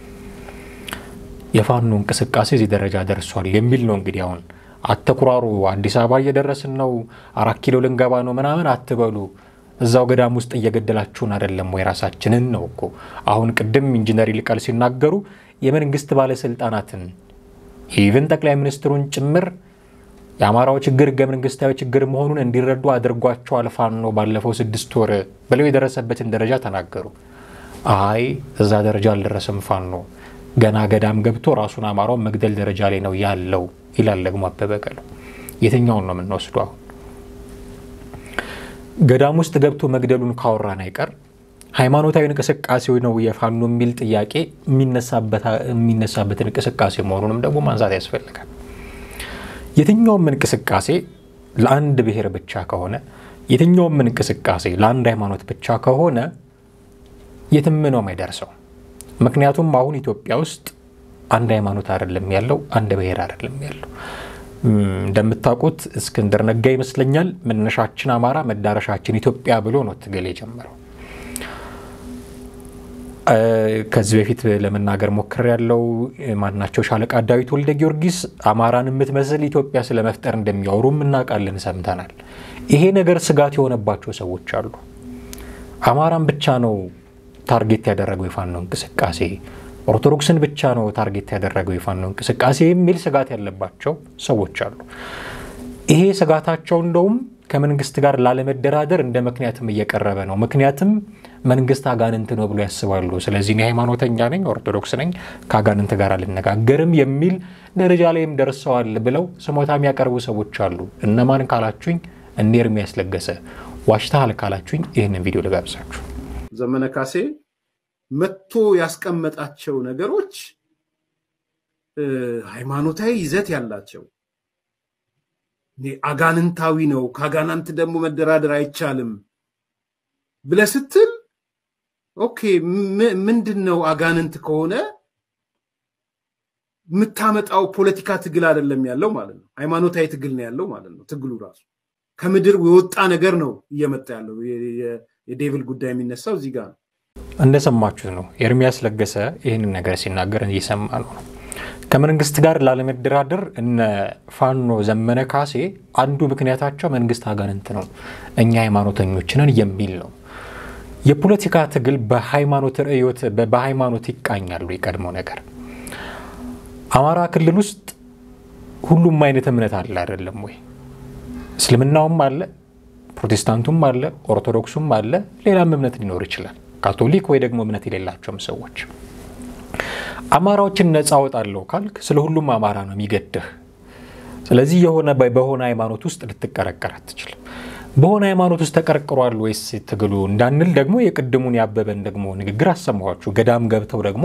B: የፋኖ እንቅስቃሴ እዚህ ደረጃ ደርሷል የሚል ነው እንግዲህ አሁን አተኩራሩ አዲስ አበባ እየደረስን ነው፣ አራት ኪሎ ልንገባ ነው ምናምን አትበሉ። እዛው ገዳም ውስጥ እየገደላችሁን አይደለም ወይ? ራሳችንን ነው እኮ። አሁን ቅድም ኢንጂነር ይልቃል ሲናገሩ የመንግስት ባለስልጣናትን ኢቭን ጠቅላይ ሚኒስትሩን ጭምር የአማራው ችግር ህገ መንግስታዊ ችግር መሆኑን እንዲረዱ አድርጓቸዋል ፋኖ ባለፈው ስድስት ወር ብለው የደረሰበትን ደረጃ ተናገሩ። አይ እዛ ደረጃ አልደረሰም ፋኖ ገና ገዳም ገብቶ ራሱን አማራውን መግደል ደረጃ ላይ ነው ያለው ይላል ደግሞ አበበ ገላው። የትኛውን ነው የምንወስዱ? አሁን ገዳም ውስጥ ገብቶ መግደሉን ካወራን አይቀር ሃይማኖታዊ እንቅስቃሴው ነው የፋኖ የሚል ጥያቄ የሚነሳበትን እንቅስቃሴ መሆኑንም ደግሞ ማንሳት ያስፈልጋል። የትኛውም እንቅስቃሴ ለአንድ ብሔር ብቻ ከሆነ የትኛውም እንቅስቃሴ ለአንድ ሃይማኖት ብቻ ከሆነ የትም ነው የማይደርሰው። ምክንያቱም አሁን ኢትዮጵያ ውስጥ አንድ ሃይማኖት አይደለም ያለው፣ አንድ ብሔር አይደለም ያለው። እንደምታውቁት እስክንድር ነጋ ይመስለኛል መነሻችን አማራ መዳረሻችን ኢትዮጵያ ብሎ ነው ትግል የጀመረው። ከዚህ በፊት ለመናገር ሞክር ያለው ማናቸው ሻለቃ ዳዊት ወልደ ጊዮርጊስ አማራን የምትመስል ኢትዮጵያ ስለመፍጠር እንደሚያወሩም እናውቃለን፣ ሰምተናል። ይሄ ነገር ስጋት የሆነባቸው ሰዎች አሉ። አማራን ብቻ ነው ታርጌት ያደረገው የፋኖ እንቅስቃሴ፣ ኦርቶዶክስን ብቻ ነው ታርጌት ያደረገው የፋኖ እንቅስቃሴ የሚል ስጋት ያለባቸው ሰዎች አሉ። ይሄ ስጋታቸው እንደውም ከመንግስት ጋር ላለመደራደር እንደ ምክንያትም እየቀረበ ነው። ምክንያትም መንግስት አጋንንት ነው ብሎ ያስባሉ። ስለዚህ እኔ ሃይማኖተኛ ነኝ፣ ኦርቶዶክስ ነኝ፣ ከአጋንንት ጋር አልነጋገርም የሚል ደረጃ ላይም ደርሰዋል ብለው ስሞታ የሚያቀርቡ ሰዎች አሉ። እነማን ካላችሁኝ እኔ ኤርሚያስ ለገሰ፣ ዋሽተሃል ካላችሁኝ ይህንን ቪዲዮ ልጋብዛችሁ።
F: ዘመነ ካሴ መጥቶ ያስቀመጣቸው ነገሮች ሃይማኖታዊ ይዘት ያላቸው አጋንንታዊ ነው፣ ከአጋናንት ደግሞ መደራደር አይቻልም ብለህ ስትል ኦኬ፣ ምንድን ነው አጋንንት ከሆነ የምታመጣው ፖለቲካ ትግል አይደለም ያለው ማለት ነው። ሃይማኖታዊ ትግል ነው ያለው ማለት ነው። ትግሉ ራሱ ከምድር የወጣ ነገር ነው እየመጣ ያለው። የዴቭል ጉዳይ የሚነሳው እዚህ ጋር ነው።
B: እንደሰማችሁት ነው። ኤርሚያስ ለገሰ ይህንን ነገር ሲናገር እየሰማ ነው ነው ከመንግስት ጋር ላለመደራደር እነ ፋኖ ዘመነ ካሴ አንዱ ምክንያታቸው መንግስት አጋንንት ነው፣ እኛ ሃይማኖተኞች ነን የሚል ነው። የፖለቲካ ትግል በሃይማኖት ርዕዮት በሃይማኖት ይቃኛሉ። የቀድሞ ነገር አማራ ክልል ውስጥ ሁሉም አይነት እምነት አለ አይደለም ወይ? እስልምናውም አለ፣ ፕሮቴስታንቱም አለ፣ ኦርቶዶክሱም አለ፣ ሌላም እምነት ሊኖር ይችላል። ካቶሊክ ወይ ደግሞ እምነት የሌላቸውም ሰዎች አማራዎችን ነፃ አወጣለሁ ካልክ ስለ ሁሉም አማራ ነው የሚገድህ። ስለዚህ የሆነ በሆነ ሃይማኖት ውስጥ ልትቀረቀር አትችልም። በሆነ ሃይማኖት ውስጥ ተቀርቅሯል ወይስ ትግሉ እንዳንል ደግሞ የቅድሙን ያበበን ደግሞ ንግግር አሰማኋችሁ። ገዳም ገብተው ደግሞ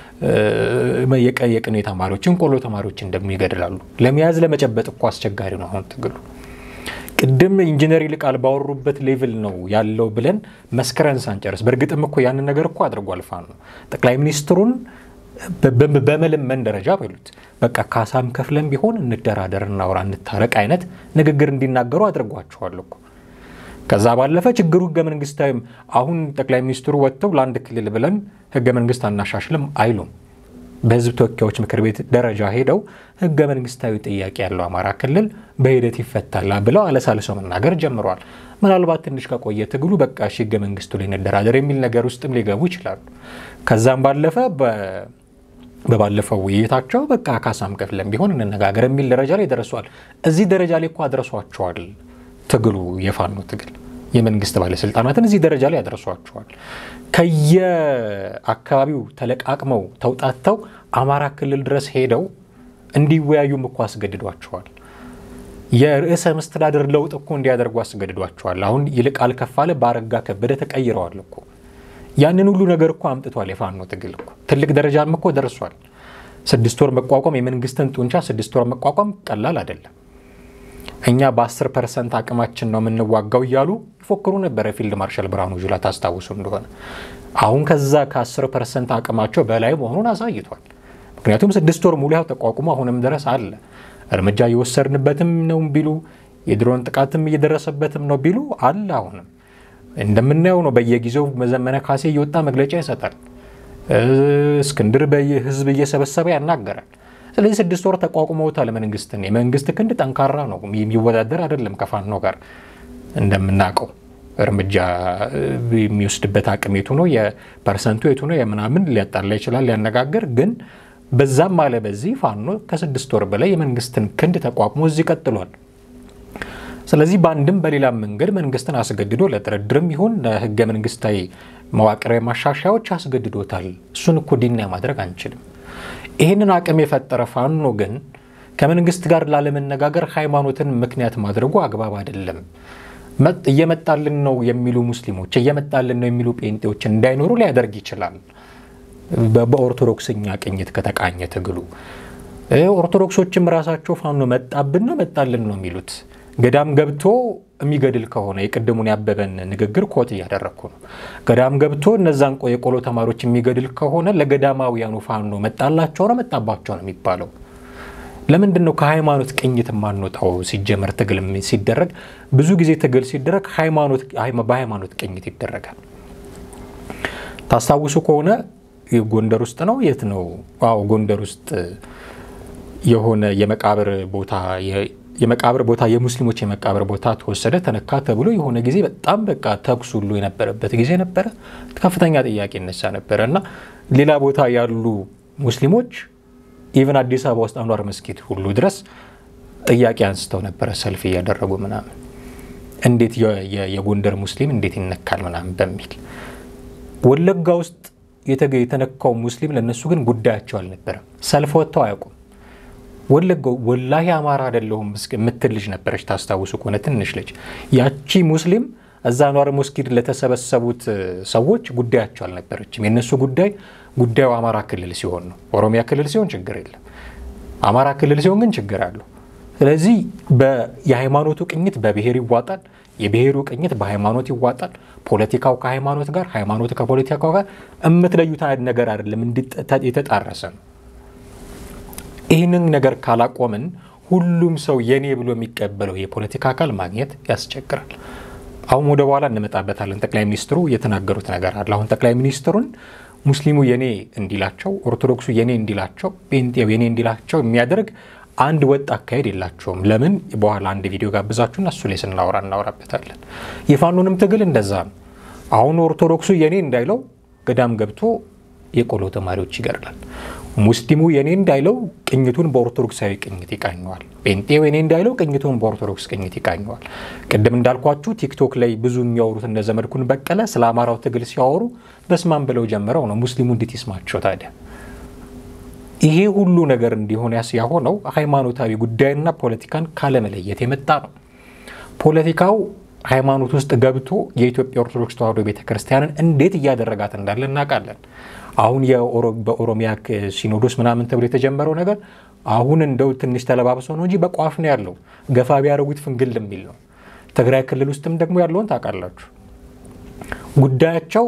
B: የቅኔ ተማሪዎችን ቆሎ ተማሪዎችን ደግሞ ይገድላሉ። ለመያዝ ለመጨበጥ እኮ አስቸጋሪ ነው አሁን ትግሉ። ቅድም ኢንጂነር ይልቃል ባወሩበት ሌቭል ነው ያለው ብለን መስከረን ሳንጨርስ፣ በእርግጥም እኮ ያንን ነገር እኮ አድርጓል ፋኖ ጠቅላይ ሚኒስትሩን በመለመን ደረጃ በሉት በቃ ካሳም ከፍለን ቢሆን እንደራደር፣ እናውራ፣ እንታረቅ አይነት ንግግር እንዲናገሩ አድርጓቸዋል እኮ። ከዛ ባለፈ ችግሩ ህገ መንግስታዊም አሁን ጠቅላይ ሚኒስትሩ ወጥተው ለአንድ ክልል ብለን ህገ መንግስት አናሻሽልም አይሉም። በህዝብ ተወካዮች ምክር ቤት ደረጃ ሄደው ህገ መንግስታዊ ጥያቄ ያለው አማራ ክልል በሂደት ይፈታል ብለው አለሳልሰው መናገር ጀምረዋል። ምናልባት ትንሽ ከቆየ ትግሉ በቃ እሺ ህገ መንግስቱ ላይ እንደራደር የሚል ነገር ውስጥም ሊገቡ ይችላሉ። ከዛም ባለፈ በባለፈው ውይይታቸው በቃ ካሳም ከፍለን ቢሆን እንነጋገር የሚል ደረጃ ላይ ደርሷል። እዚህ ደረጃ ላይ እኮ አድረሷቸዋል። ትግሉ የፋኖ ትግል የመንግስት ባለስልጣናትን እዚህ ደረጃ ላይ ያደርሷቸዋል። ከየአካባቢው ተለቃቅመው ተውጣተው አማራ ክልል ድረስ ሄደው እንዲወያዩም እኮ አስገድዷቸዋል። የርዕሰ መስተዳድር ለውጥ እኮ እንዲያደርጉ አስገድዷቸዋል። አሁን ይልቃል ከፋለ በአረጋ ከበደ ተቀይረዋል እኮ ያንን ሁሉ ነገር እኮ አምጥቷል። የፋኖ ትግል እኮ ትልቅ ደረጃም እኮ ደርሷል። ስድስት ወር መቋቋም የመንግስትን ጡንቻ ስድስት ወር መቋቋም ቀላል አይደለም። እኛ በ10 ፐርሰንት አቅማችን ነው የምንዋጋው እያሉ ይፎክሩ ነበረ ፊልድ ማርሻል ብርሃኑ ጁላ ታስታውሱ እንደሆነ። አሁን ከዛ ከ10 ፐርሰንት አቅማቸው በላይ መሆኑን አሳይቷል። ምክንያቱም ስድስት ወር ሙሉ ያው ተቋቁሞ አሁንም ድረስ አለ። እርምጃ እየወሰድንበትም ነው ቢሉ የድሮን ጥቃትም እየደረሰበትም ነው ቢሉ አለ። አሁንም እንደምናየው ነው። በየጊዜው ዘመነ ካሴ እየወጣ መግለጫ ይሰጣል። እስክንድር በህዝብ እየሰበሰበ ያናገራል። ስለዚህ ስድስት ወር ተቋቁመውታል መንግስትን። የመንግስት ክንድ ጠንካራ ነው፣ የሚወዳደር አይደለም ከፋኖ ጋር እንደምናውቀው እርምጃ የሚወስድበት አቅም የቱ ነው፣ የፐርሰንቱ የቱ ነው፣ የምናምን ሊያጣላ ይችላል ሊያነጋግር። ግን በዛም አለ በዚህ ፋኖ ከስድስት ወር በላይ የመንግስትን ክንድ ተቋቁሞ እዚህ ቀጥሏል። ስለዚህ በአንድም በሌላም መንገድ መንግስትን አስገድዶ ለድርድርም ይሁን ለህገ መንግስታዊ መዋቅራዊ ማሻሻያዎች አስገድዶታል። እሱን እኮ ዲና ማድረግ አንችልም። ይህንን አቅም የፈጠረ ፋኖ ግን ከመንግስት ጋር ላለመነጋገር ሃይማኖትን ምክንያት ማድረጉ አግባብ አይደለም። እየመጣልን ነው የሚሉ ሙስሊሞች እየመጣልን ነው የሚሉ ጴንጤዎች እንዳይኖሩ ሊያደርግ ይችላል። በኦርቶዶክስኛ ቅኝት ከተቃኘ ትግሉ ኦርቶዶክሶችም ራሳቸው ፋኖ መጣብን ነው መጣልን ነው የሚሉት። ገዳም ገብቶ የሚገድል ከሆነ የቅድሙን ያበበን ንግግር ኮት እያደረግኩ ነው። ገዳም ገብቶ እነዛን የቆሎ ተማሪዎች የሚገድል ከሆነ ለገዳማውያኑ ፋኖ መጣላቸው ነው መጣባቸው ነው የሚባለው። ለምንድን ነው ከሃይማኖት ቅኝት የማንወጣው? ሲጀመር ትግል ሲደረግ ብዙ ጊዜ ትግል ሲደረግ በሃይማኖት ቅኝት ይደረጋል። ታስታውሱ ከሆነ ጎንደር ውስጥ ነው የት ነው? አዎ ጎንደር ውስጥ የሆነ የመቃብር ቦታ የመቃብር ቦታ የሙስሊሞች የመቃብር ቦታ ተወሰደ ተነካ ተብሎ የሆነ ጊዜ በጣም በቃ ተኩስ ሁሉ የነበረበት ጊዜ ነበረ። ከፍተኛ ጥያቄ ይነሳ ነበረ እና ሌላ ቦታ ያሉ ሙስሊሞች ኢቨን አዲስ አበባ ውስጥ አንዋር መስጊድ ሁሉ ድረስ ጥያቄ አንስተው ነበረ፣ ሰልፍ እያደረጉ ምናምን እንዴት የጎንደር ሙስሊም እንዴት ይነካል ምናምን በሚል ወለጋ ውስጥ የተነካው ሙስሊም ለእነሱ ግን ጉዳያቸው አልነበረም። ሰልፍ ወጥተው አያውቁም። ወለጋው ወላሂ አማራ አይደለሁም የምትል ልጅ ነበረች። ታስታውሱ ከሆነ ትንሽ ልጅ ያቺ ሙስሊም እዛ አንዋር መስጊድ ለተሰበሰቡት ሰዎች ጉዳያቸው አልነበረችም። የእነሱ ጉዳይ ጉዳዩ አማራ ክልል ሲሆን ነው። ኦሮሚያ ክልል ሲሆን ችግር የለም። አማራ ክልል ሲሆን ግን ችግር አለው። ስለዚህ የሃይማኖቱ ቅኝት በብሔር ይዋጣል፣ የብሔሩ ቅኝት በሃይማኖት ይዋጣል። ፖለቲካው ከሃይማኖት ጋር፣ ሃይማኖት ከፖለቲካው ጋር የምትለዩት ነገር አይደለም፣ የተጣረሰ ነው። ይህንን ነገር ካላቆምን ሁሉም ሰው የኔ ብሎ የሚቀበለው የፖለቲካ አካል ማግኘት ያስቸግራል። አሁን ወደ በኋላ እንመጣበታለን። ጠቅላይ ሚኒስትሩ የተናገሩት ነገር አለ። አሁን ጠቅላይ ሚኒስትሩን ሙስሊሙ የኔ እንዲላቸው፣ ኦርቶዶክሱ የኔ እንዲላቸው፣ ጴንጤው የኔ እንዲላቸው የሚያደርግ አንድ ወጥ አካሄድ የላቸውም። ለምን በኋላ አንድ ቪዲዮ ጋብዛችሁና እሱ ላይ ስናወራ እናወራበታለን። የፋኖንም ትግል እንደዛ ነው። አሁን ኦርቶዶክሱ የኔ እንዳይለው ገዳም ገብቶ የቆሎ ተማሪዎች ይገድላል። ሙስሊሙ የኔ እንዳይለው ቅኝቱን በኦርቶዶክሳዊ ቅኝት ይቃኘዋል። ጴንጤው የኔ እንዳይለው ቅኝቱን በኦርቶዶክስ ቅኝት ይቃኘዋል። ቅድም እንዳልኳችሁ ቲክቶክ ላይ ብዙ የሚያወሩት እነ ዘመድኩን በቀለ ስለ አማራው ትግል ሲያወሩ በስማን ብለው ጀምረው ነው። ሙስሊሙ እንዴት ይስማቸው ታዲያ? ይሄ ሁሉ ነገር እንዲሆን ያስ ያሆነው ሃይማኖታዊ ጉዳይና ፖለቲካን ካለመለየት የመጣ ነው። ፖለቲካው ሃይማኖት ውስጥ ገብቶ የኢትዮጵያ ኦርቶዶክስ ተዋሕዶ ቤተክርስቲያንን እንዴት እያደረጋት እንዳለ እናውቃለን። አሁን በኦሮሚያ ሲኖዶስ ምናምን ተብሎ የተጀመረው ነገር አሁን እንደው ትንሽ ተለባብሶ ነው እንጂ በቋፍ ነው ያለው። ገፋ ቢያደርጉት ፍንግል የሚል ነው። ትግራይ ክልል ውስጥም ደግሞ ያለውን ታውቃላችሁ። ጉዳያቸው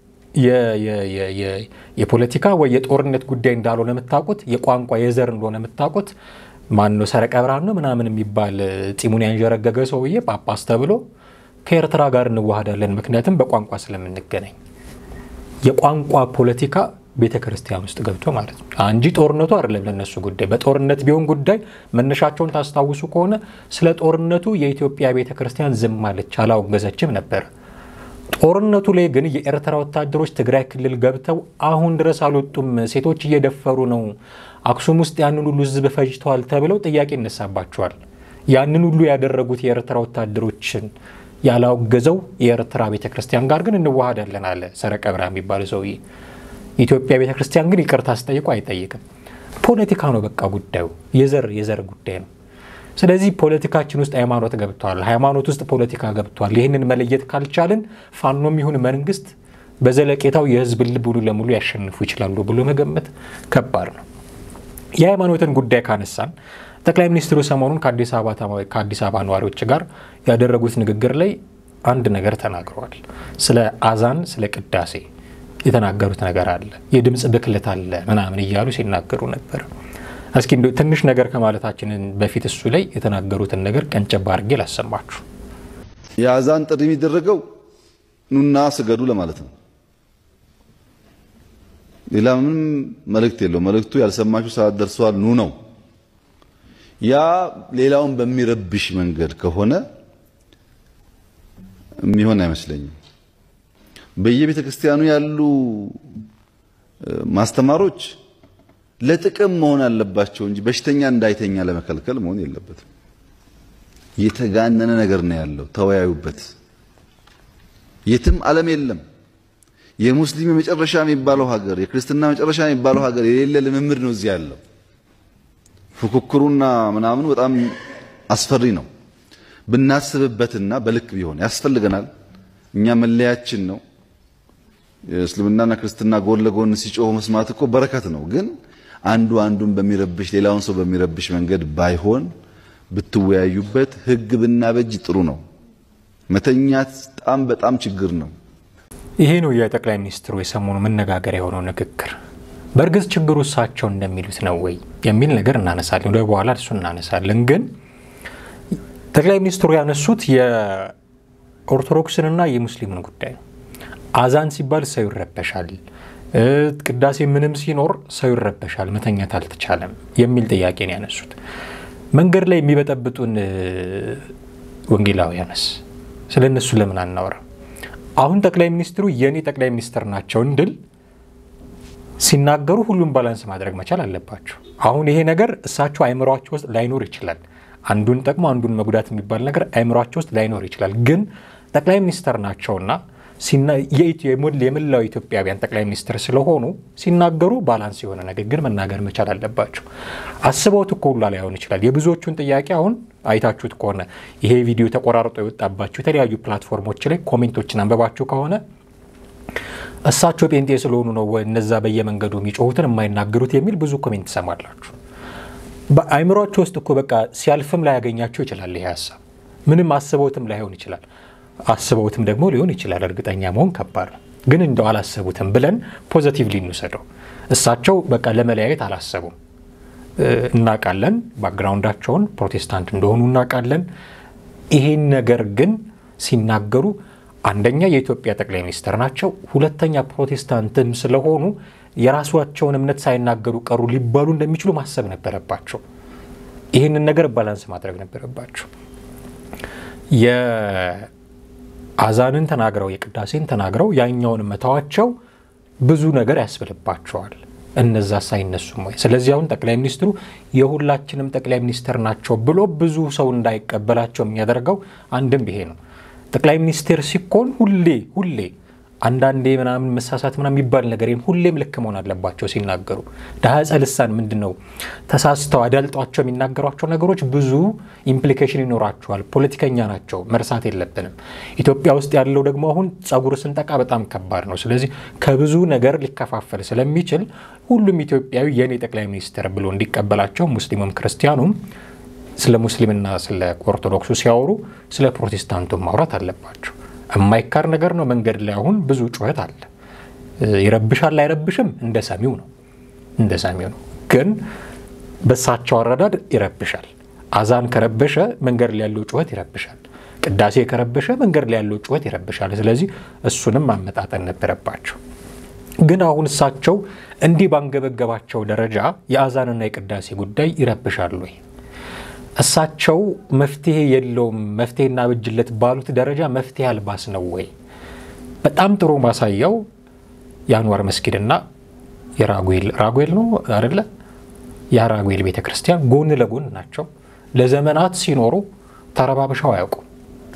B: የፖለቲካ ወይ የጦርነት ጉዳይ እንዳልሆነ የምታውቁት፣ የቋንቋ የዘር እንደሆነ የምታውቁት ማነው ሰረቀ ብርሃን ነው ምናምን የሚባል ፂሙን ያንዠረገገ ሰውዬ ጳጳስ ተብሎ ከኤርትራ ጋር እንዋሃዳለን ምክንያቱም በቋንቋ ስለምንገናኝ የቋንቋ ፖለቲካ ቤተ ክርስቲያን ውስጥ ገብቶ ማለት ነው እንጂ ጦርነቱ አይደለም ለነሱ ጉዳይ። በጦርነት ቢሆን ጉዳይ መነሻቸውን ታስታውሱ ከሆነ ስለ ጦርነቱ የኢትዮጵያ ቤተ ክርስቲያን ዝም አለች፣ አላወገዘችም ነበር። ጦርነቱ ላይ ግን የኤርትራ ወታደሮች ትግራይ ክልል ገብተው አሁን ድረስ አልወጡም፣ ሴቶች እየደፈሩ ነው፣ አክሱም ውስጥ ያንን ሁሉ ሕዝብ ፈጅተዋል ተብለው ጥያቄ ይነሳባቸዋል። ያንን ሁሉ ያደረጉት የኤርትራ ወታደሮችን ያላወገዘው የኤርትራ ቤተ ክርስቲያን ጋር ግን እንዋሃዳለን አለ ሰረቀ ብርሃን የሚባል ሰውዬ። ኢትዮጵያ ቤተ ክርስቲያን ግን ይቅርታ አስጠይቆ አይጠይቅም። ፖለቲካ ነው በቃ ጉዳዩ፣ የዘር የዘር ጉዳይ ነው። ስለዚህ ፖለቲካችን ውስጥ ሃይማኖት ገብቷል፣ ሃይማኖት ውስጥ ፖለቲካ ገብቷል። ይህንን መለየት ካልቻልን ፋኖም ይሁን መንግስት በዘለቄታው የህዝብ ልብ ሙሉ ለሙሉ ያሸንፉ ይችላሉ ብሎ መገመት ከባድ ነው። የሃይማኖትን ጉዳይ ካነሳን ጠቅላይ ሚኒስትሩ ሰሞኑን ከአዲስ አበባ ነዋሪዎች ጋር ያደረጉት ንግግር ላይ አንድ ነገር ተናግረዋል። ስለ አዛን፣ ስለ ቅዳሴ የተናገሩት ነገር አለ፣ የድምፅ ብክለት አለ ምናምን እያሉ ሲናገሩ ነበር። እስኪ እንደው ትንሽ ነገር ከማለታችንን በፊት እሱ ላይ የተናገሩትን ነገር ቀንጨባ አድርጌ ላሰማችሁ።
A: የአዛን ጥሪ የሚደረገው ኑና ስገዱ ለማለት ነው። ሌላ ምንም መልእክት የለው። መልእክቱ ያልሰማችሁ ሰዓት ደርሷል ኑ ነው። ያ ሌላውን በሚረብሽ መንገድ ከሆነ የሚሆን አይመስለኝም። በየቤተ ክርስቲያኑ ያሉ ማስተማሮች ለጥቅም መሆን አለባቸው እንጂ በሽተኛ እንዳይተኛ ለመከልከል መሆን የለበትም። የተጋነነ ነገር ነው ያለው። ተወያዩበት። የትም ዓለም የለም የሙስሊም የመጨረሻ የሚባለው ሀገር፣ የክርስትና መጨረሻ የሚባለው ሀገር የሌለ ልምምድ ነው እዚህ ያለው። ፉክክሩና ምናምኑ በጣም አስፈሪ ነው። ብናስብበትና በልክ ቢሆን ያስፈልገናል። እኛ መለያችን ነው። የእስልምናና ክርስትና ጎን ለጎን ሲጮሁ መስማት እኮ በረከት ነው። ግን አንዱ አንዱን በሚረብሽ ሌላውን ሰው በሚረብሽ መንገድ ባይሆን ብትወያዩበት፣ ህግ ብናበጅ ጥሩ ነው። መተኛት በጣም በጣም ችግር ነው።
B: ይሄ ነው የጠቅላይ ሚኒስትሩ የሰሞኑ መነጋገሪያ የሆነው ንግግር። በእርግጥ ችግሩ እሳቸው እንደሚሉት ነው ወይ የሚል ነገር እናነሳለን። ወደ በኋላ እሱ እናነሳለን። ግን ጠቅላይ ሚኒስትሩ ያነሱት የኦርቶዶክስንና የሙስሊምን ጉዳይ ነው። አዛን ሲባል ሰው ይረበሻል፣ ቅዳሴ ምንም ሲኖር ሰው ይረበሻል፣ መተኛት አልተቻለም የሚል ጥያቄ ነው ያነሱት። መንገድ ላይ የሚበጠብጡን ወንጌላውያንስ ስለ እነሱ ለምን አናወራ? አሁን ጠቅላይ ሚኒስትሩ የእኔ ጠቅላይ ሚኒስትር ናቸው እንድል ሲናገሩ ሁሉም ባላንስ ማድረግ መቻል አለባቸው። አሁን ይሄ ነገር እሳቸው አይምሯቸው ውስጥ ላይኖር ይችላል። አንዱን ጠቅሞ አንዱን መጉዳት የሚባል ነገር አይምሯቸው ውስጥ ላይኖር ይችላል። ግን ጠቅላይ ሚኒስትር ናቸውና የመላው ኢትዮጵያውያን ጠቅላይ ሚኒስትር ስለሆኑ ሲናገሩ ባላንስ የሆነ ንግግር መናገር መቻል አለባቸው። አስበውት እኮ ሁላ ላይሆን ይችላል። የብዙዎቹን ጥያቄ አሁን አይታችሁት ከሆነ ይሄ ቪዲዮ ተቆራርጦ የወጣባቸው የተለያዩ ፕላትፎርሞች ላይ ኮሜንቶችን አንበባችሁ ከሆነ እሳቸው ጴንጤ ስለሆኑ ነው እነዛ በየመንገዱ የሚጮሁትን የማይናገሩት የሚል ብዙ ኮሜንት ትሰማላችሁ። በአይምሯቸው ውስጥ እኮ በቃ ሲያልፍም ላያገኛቸው ይችላል። ይሄ ሀሳብ ምንም አስበውትም ላይሆን ይችላል። አስበውትም ደግሞ ሊሆን ይችላል። እርግጠኛ መሆን ከባድ ነው። ግን እንደው አላሰቡትም ብለን ፖዘቲቭሊ እንውሰደው። እሳቸው በቃ ለመለያየት አላሰቡም። እናውቃለን፣ ባክግራውንዳቸውን ፕሮቴስታንት እንደሆኑ እናውቃለን። ይሄን ነገር ግን ሲናገሩ አንደኛ የኢትዮጵያ ጠቅላይ ሚኒስትር ናቸው፣ ሁለተኛ ፕሮቴስታንትም ስለሆኑ የራሳቸውን እምነት ሳይናገሩ ቀሩ ሊባሉ እንደሚችሉ ማሰብ ነበረባቸው። ይህንን ነገር ባላንስ ማድረግ ነበረባቸው። የአዛንን ተናግረው የቅዳሴን ተናግረው ያኛውን መተዋቸው ብዙ ነገር ያስብልባቸዋል። እነዛ ሳይነሱም ወይ ስለዚህ አሁን ጠቅላይ ሚኒስትሩ የሁላችንም ጠቅላይ ሚኒስትር ናቸው ብሎ ብዙ ሰው እንዳይቀበላቸው የሚያደርገው አንድም ይሄ ነው። ጠቅላይ ሚኒስቴር ሲኮን ሁሌ ሁሌ አንዳንዴ ምናምን መሳሳት ምናምን የሚባል ነገር ሁሌም ልክ መሆን አለባቸው ሲናገሩ። ዳህፀ ልሳን ምንድን ነው ተሳስተው አዳልጧቸው የሚናገሯቸው ነገሮች ብዙ ኢምፕሊኬሽን ይኖራቸዋል። ፖለቲከኛ ናቸው፣ መርሳት የለብንም። ኢትዮጵያ ውስጥ ያለው ደግሞ አሁን ጸጉር ስንጠቃ በጣም ከባድ ነው። ስለዚህ ከብዙ ነገር ሊከፋፈል ስለሚችል ሁሉም ኢትዮጵያዊ የእኔ ጠቅላይ ሚኒስትር ብሎ እንዲቀበላቸው ሙስሊሙም ክርስቲያኑም ስለ ሙስሊምና ስለ ኦርቶዶክሱ ሲያወሩ ስለ ፕሮቴስታንቱ ማውራት አለባቸው። የማይካር ነገር ነው። መንገድ ላይ አሁን ብዙ ጩኸት አለ። ይረብሻል አይረብሽም? እንደ ሰሚው ነው እንደ ሰሚው ነው። ግን በሳቸው አረዳድ ይረብሻል። አዛን ከረበሸ መንገድ ላይ ያለው ጩኸት ይረብሻል። ቅዳሴ ከረበሸ መንገድ ላይ ያለው ጩኸት ይረብሻል። ስለዚህ እሱንም ማመጣጠን ነበረባቸው። ግን አሁን እሳቸው እንዲህ ባንገበገባቸው ደረጃ የአዛንና የቅዳሴ ጉዳይ ይረብሻል ወይ? እሳቸው መፍትሄ የለውም መፍትሄ እናበጅለት ባሉት ደረጃ መፍትሄ አልባስ ነው ወይ? በጣም ጥሩ ማሳያው የአንዋር መስጊድና የራጉኤል ራጉኤል ነው አደለ? የራጉኤል ቤተ ክርስቲያን ጎን ለጎን ናቸው። ለዘመናት ሲኖሩ ተረባብሸው አያውቁም።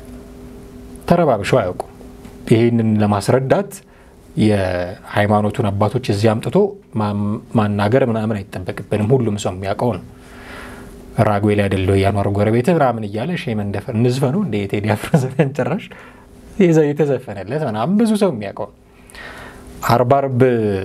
B: ተረባብሸው አያውቁም። ይህንን ለማስረዳት የሃይማኖቱን አባቶች እዚህ አምጥቶ ማናገር ምናምን አይጠበቅብንም። ሁሉም ሰው የሚያውቀው ነው። ራጉኤል አይደለሁ የአንዋር ጎረቤት ምናምን እያለ ሼ መንደፈር እንዝፈነው እንደ የቴዲ አፍሮ ዘፈን ጭራሽ የተዘፈነለት ምናምን ብዙ ሰው የሚያውቀው አርብ አርብ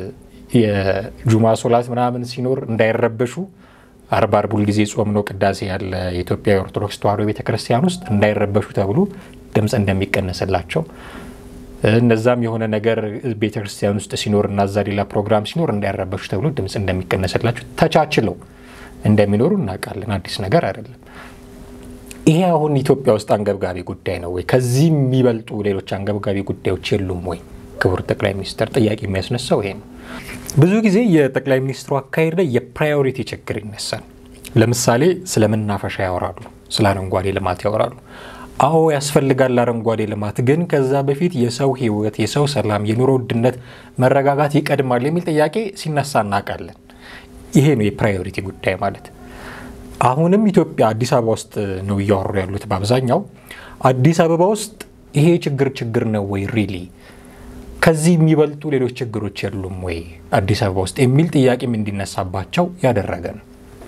B: የጁማ ሶላት ምናምን ሲኖር እንዳይረበሹ አርብ አርብ ሁልጊዜ ጾም ነው ቅዳሴ ያለ የኢትዮጵያ ኦርቶዶክስ ተዋሕዶ ቤተክርስቲያን ውስጥ እንዳይረበሹ ተብሎ ድምፅ እንደሚቀነስላቸው እነዛም የሆነ ነገር ቤተክርስቲያን ውስጥ ሲኖር እና እዛ ሌላ ፕሮግራም ሲኖር እንዳያረበሹ ተብሎ ድምፅ እንደሚቀነስላቸው ተቻችለው እንደሚኖሩ እናውቃለን። አዲስ ነገር አይደለም። ይሄ አሁን ኢትዮጵያ ውስጥ አንገብጋቢ ጉዳይ ነው ወይ? ከዚህ የሚበልጡ ሌሎች አንገብጋቢ ጉዳዮች የሉም ወይ? ክቡር ጠቅላይ ሚኒስትር ጥያቄ የሚያስነሳው ይሄ ነው። ብዙ ጊዜ የጠቅላይ ሚኒስትሩ አካሄድ ላይ የፕራዮሪቲ ችግር ይነሳል። ለምሳሌ ስለ መናፈሻ ያወራሉ፣ ስለ አረንጓዴ ልማት ያወራሉ። አዎ ያስፈልጋል አረንጓዴ ልማት፣ ግን ከዛ በፊት የሰው ሕይወት፣ የሰው ሰላም፣ የኑሮ ውድነት መረጋጋት ይቀድማል የሚል ጥያቄ ሲነሳ እናውቃለን። ይሄ ነው የፕራዮሪቲ ጉዳይ ማለት። አሁንም ኢትዮጵያ አዲስ አበባ ውስጥ ነው እያወሩ ያሉት በአብዛኛው። አዲስ አበባ ውስጥ ይሄ ችግር ችግር ነው ወይ ሪሊ ከዚህ የሚበልጡ ሌሎች ችግሮች የሉም ወይ አዲስ አበባ ውስጥ የሚል ጥያቄም እንዲነሳባቸው ያደረገ ነው።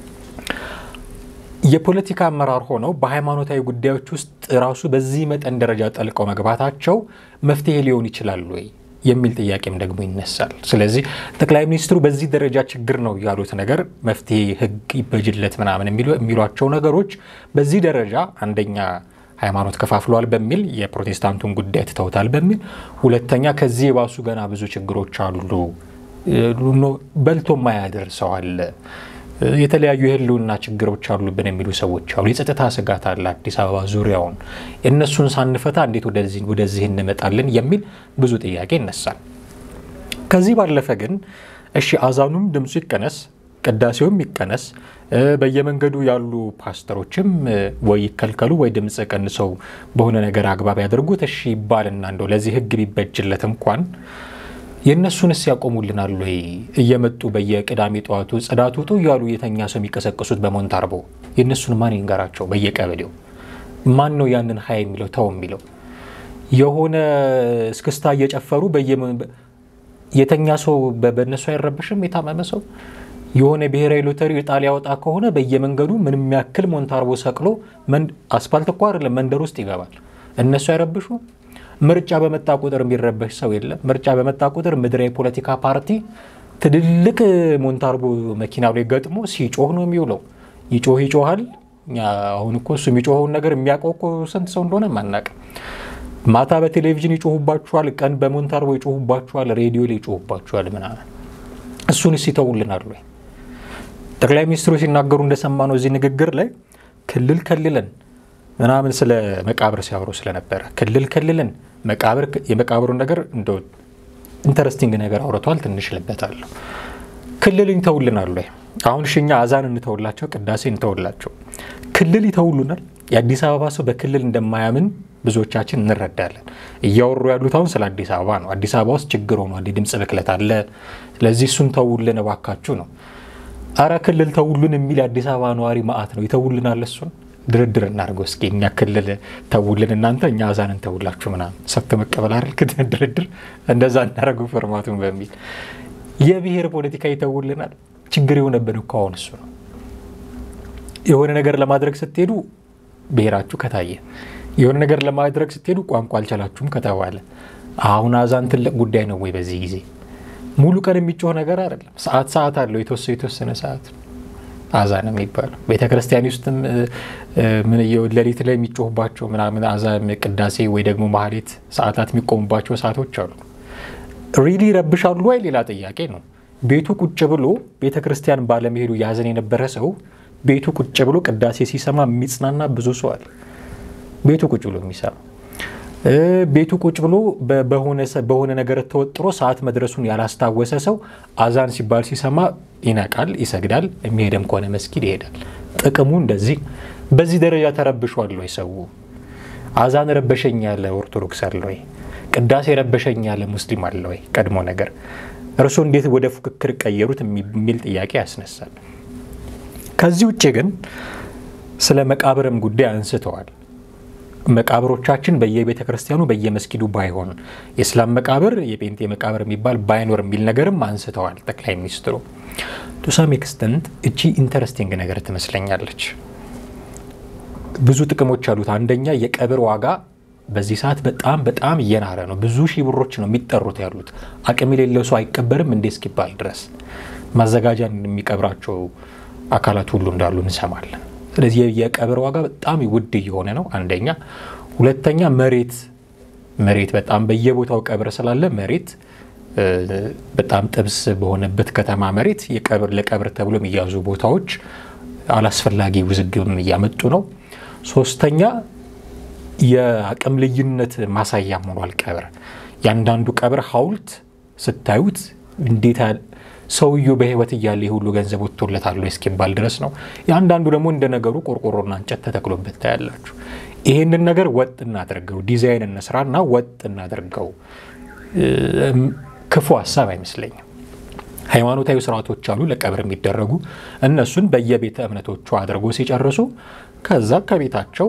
B: የፖለቲካ አመራር ሆነው በሃይማኖታዊ ጉዳዮች ውስጥ ራሱ በዚህ መጠን ደረጃ ጠልቀው መግባታቸው መፍትሄ ሊሆን ይችላል ወይ የሚል ጥያቄም ደግሞ ይነሳል። ስለዚህ ጠቅላይ ሚኒስትሩ በዚህ ደረጃ ችግር ነው ያሉት ነገር መፍትሄ ሕግ ይበጅለት ምናምን የሚሏቸው ነገሮች በዚህ ደረጃ አንደኛ ሃይማኖት ከፋፍሏል በሚል የፕሮቴስታንቱን ጉዳይ ትተውታል በሚል ሁለተኛ ከዚህ የባሱ ገና ብዙ ችግሮች አሉ፣ በልቶ ማያድር ሰው አለ፣ የተለያዩ የህልውና ችግሮች አሉብን የሚሉ ሰዎች አሉ። የጸጥታ ስጋት አለ አዲስ አበባ ዙሪያውን። እነሱን ሳንፈታ እንዴት ወደዚህ እንመጣለን የሚል ብዙ ጥያቄ ይነሳል። ከዚህ ባለፈ ግን እሺ አዛኑም ድምፁ ይቀነስ፣ ቅዳሴውም ይቀነስ፣ በየመንገዱ ያሉ ፓስተሮችም ወይ ይከልከሉ ወይ ድምፅ ቀንሰው በሆነ ነገር አግባብ ያደርጉት እሺ ይባልና እንደው ለዚህ ህግ ቢበጅለት እንኳን የእነሱንስ ያቆሙልናል ወይ? እየመጡ በየቅዳሜ ጠዋቱ ጽዳት ውጡ እያሉ የተኛ ሰው የሚቀሰቅሱት በሞንታርቦ የእነሱን ማን ይንገራቸው? በየቀበሌው ማን ነው ያንን ሀይ የሚለው ተው የሚለው? የሆነ እስክስታ እየጨፈሩ የተኛ ሰው በእነሱ አይረብሽም? የታመመ ሰው የሆነ ብሔራዊ ሎተሪ ዕጣ ሊያወጣ ከሆነ በየመንገዱ ምንም ያክል ሞንታርቦ ሰቅሎ አስፋልት እኮ አይደለም መንደር ውስጥ ይገባል። እነሱ አይረብሹ? ምርጫ በመጣ ቁጥር የሚረበሽ ሰው የለም። ምርጫ በመጣ ቁጥር ምድራዊ ፖለቲካ ፓርቲ ትልልቅ ሞንታርቦ መኪና ላይ ገጥሞ ሲጮህ ነው የሚውለው። ይጮህ ይጮሃል። አሁን እኮ እሱ የሚጮኸውን ነገር የሚያውቀው እኮ ስንት ሰው እንደሆነ አናውቅም። ማታ በቴሌቪዥን ይጮሁባችኋል፣ ቀን በሞንታርቦ ይጮሁባችኋል፣ ሬዲዮ ላይ ይጮሁባችኋል ምናምን። እሱንስ ይተውልናል ወይ? ጠቅላይ ሚኒስትሩ ሲናገሩ እንደሰማነው እዚህ ንግግር ላይ ክልል ከልለን ምናምን ስለ መቃብር ሲያወሩ ስለነበረ ክልል ከልለን መቃብር የመቃብሩን ነገር እንደ ኢንተረስቲንግ ነገር አውርተዋል። ትንሽ ልበታለሁ። ክልል ይተውልናል ወይ? አሁን ሽኛ አዛን እንተውላቸው፣ ቅዳሴ እንተውላቸው፣ ክልል ይተውሉናል። የአዲስ አበባ ሰው በክልል እንደማያምን ብዙዎቻችን እንረዳለን። እያወሩ ያሉት አሁን ስለ አዲስ አበባ ነው። አዲስ አበባ ውስጥ ችግር ሆኗል፣ የድምፅ ብክለት አለ። ስለዚህ እሱን ተውልን እባካችሁ ነው። አረ ክልል ተውሉን የሚል የአዲስ አበባ ነዋሪ ማአት ነው። ይተውልናል እሱን ድርድር እናድርገው እስኪ እኛ ክልል ተውልን እናንተ እኛ አዛን እንተውላችሁ ምናምን ሰጥቶ መቀበል አይደል ድርድር እንደዛ እናደርገው ፎርማቱን በሚል የብሔር ፖለቲካ ይተውልናል ችግር የሆነብን እኮ አሁን እሱ ነው የሆነ ነገር ለማድረግ ስትሄዱ ብሔራችሁ ከታየ የሆነ ነገር ለማድረግ ስትሄዱ ቋንቋ አልቻላችሁም ከተባለ አሁን አዛን ትልቅ ጉዳይ ነው ወይ በዚህ ጊዜ ሙሉ ቀን የሚጮህ ነገር አይደለም ሰዓት ሰዓት አለው የተወሰነ የተወሰነ ሰዓት አዛን የሚባለው ቤተ ክርስቲያን ውስጥም ሌሊት ላይ የሚጮሁባቸው ምናምን አዛን ቅዳሴ ወይ ደግሞ ማህሌት ሰዓታት የሚቆሙባቸው ሰዓቶች አሉ። ሪሊ ይረብሻሉ ወይ ሌላ ጥያቄ ነው። ቤቱ ቁጭ ብሎ ቤተ ክርስቲያን ባለመሄዱ ያዘን የነበረ ሰው ቤቱ ቁጭ ብሎ ቅዳሴ ሲሰማ የሚጽናና ብዙ ሰው አለ። ቤቱ ቁጭ ብሎ የሚሰማ ቤቱ ቁጭ ብሎ በሆነ ነገር ተወጥሮ ሰዓት መድረሱን ያላስታወሰ ሰው አዛን ሲባል ሲሰማ ይነቃል፣ ይሰግዳል። የሚሄደም ከሆነ መስጊድ ይሄዳል። ጥቅሙ እንደዚህ በዚህ ደረጃ ተረብሿል ወይ ሰው? አዛን ረበሸኝ ያለ ኦርቶዶክስ አለ ወይ? ቅዳሴ ረበሸኝ ያለ ሙስሊም አለ ወይ? ቀድሞ ነገር እርሶ እንዴት ወደ ፉክክር ቀየሩት የሚል ጥያቄ ያስነሳል። ከዚህ ውጭ ግን ስለ መቃብርም ጉዳይ አንስተዋል። መቃብሮቻችን በየቤተ ክርስቲያኑ በየመስጊዱ ባይሆን የእስላም መቃብር የጴንጤ መቃብር የሚባል ባይኖር የሚል ነገርም አንስተዋል ጠቅላይ ሚኒስትሩ። ቱሳም ኤክስተንት እቺ ኢንተረስቲንግ ነገር ትመስለኛለች። ብዙ ጥቅሞች አሉት። አንደኛ የቀብር ዋጋ በዚህ ሰዓት በጣም በጣም እየናረ ነው። ብዙ ሺህ ብሮች ነው የሚጠሩት ያሉት። አቅም የሌለው ሰው አይቀበርም እንዴ እስኪባል ድረስ ማዘጋጃን የሚቀብራቸው አካላት ሁሉ እንዳሉ እንሰማለን። ስለዚህ የቀብር ዋጋ በጣም ውድ እየሆነ ነው። አንደኛ። ሁለተኛ መሬት መሬት በጣም በየቦታው ቀብር ስላለ መሬት በጣም ጥብስ በሆነበት ከተማ መሬት የቀብር ለቀብር ተብሎ የሚያዙ ቦታዎች አላስፈላጊ ውዝግብም እያመጡ ነው። ሶስተኛ የአቅም ልዩነት ማሳያ ሆኗል። ቀብር ያንዳንዱ ቀብር ሐውልት ስታዩት እንዴት ሰውየው በሕይወት እያለ የሁሉ ገንዘብ ወጥቶለታል እስኪባል ድረስ ነው። የአንዳንዱ ደግሞ እንደ ነገሩ ቆርቆሮና እንጨት ተተክሎበት ታያላችሁ። ይህንን ነገር ወጥ እናድርገው፣ ዲዛይን እንስራና ወጥ እናድርገው። ክፉ ሀሳብ አይመስለኝም። ሃይማኖታዊ ስርዓቶች አሉ ለቀብር የሚደረጉ እነሱን በየቤተ እምነቶቹ አድርጎ ሲጨርሱ ከዛ ከቤታቸው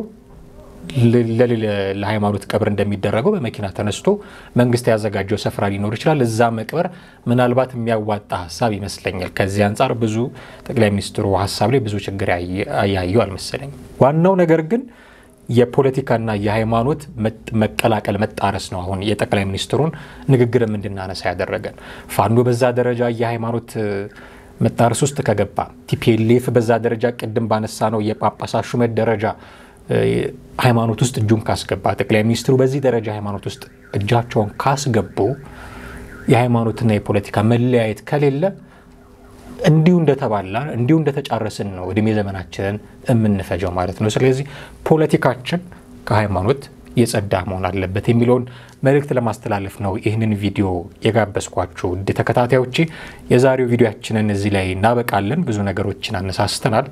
B: ለሃይማኖት ቀብር እንደሚደረገው በመኪና ተነስቶ መንግስት ያዘጋጀው ስፍራ ሊኖር ይችላል። እዛ መቅበር ምናልባት የሚያዋጣ ሀሳብ ይመስለኛል። ከዚህ አንጻር ብዙ ጠቅላይ ሚኒስትሩ ሀሳብ ላይ ብዙ ችግር ያየው አልመሰለኝም። ዋናው ነገር ግን የፖለቲካና የሃይማኖት መቀላቀል መጣረስ ነው። አሁን የጠቅላይ ሚኒስትሩን ንግግርም እንድናነሳ ያደረገን ፋኖ በዛ ደረጃ የሃይማኖት መጣረስ ውስጥ ከገባ ቲፒኤልኤፍ በዛ ደረጃ ቅድም ባነሳ ነው የጳጳሳት ሹመት ደረጃ ሃይማኖት ውስጥ እጁን ካስገባ ጠቅላይ ሚኒስትሩ በዚህ ደረጃ ሃይማኖት ውስጥ እጃቸውን ካስገቡ የሃይማኖትና የፖለቲካ መለያየት ከሌለ እንዲሁ እንደተባላ እንዲሁ እንደተጫረስን ነው እድሜ ዘመናችንን የምንፈጀው ማለት ነው። ስለዚህ ፖለቲካችን ከሃይማኖት የጸዳ መሆን አለበት የሚለውን መልእክት ለማስተላለፍ ነው ይህንን ቪዲዮ የጋበዝኳችሁ ውድ ተከታታዮቼ። የዛሬው ቪዲዮችንን እዚህ ላይ እናበቃለን። ብዙ ነገሮችን አነሳስተናል።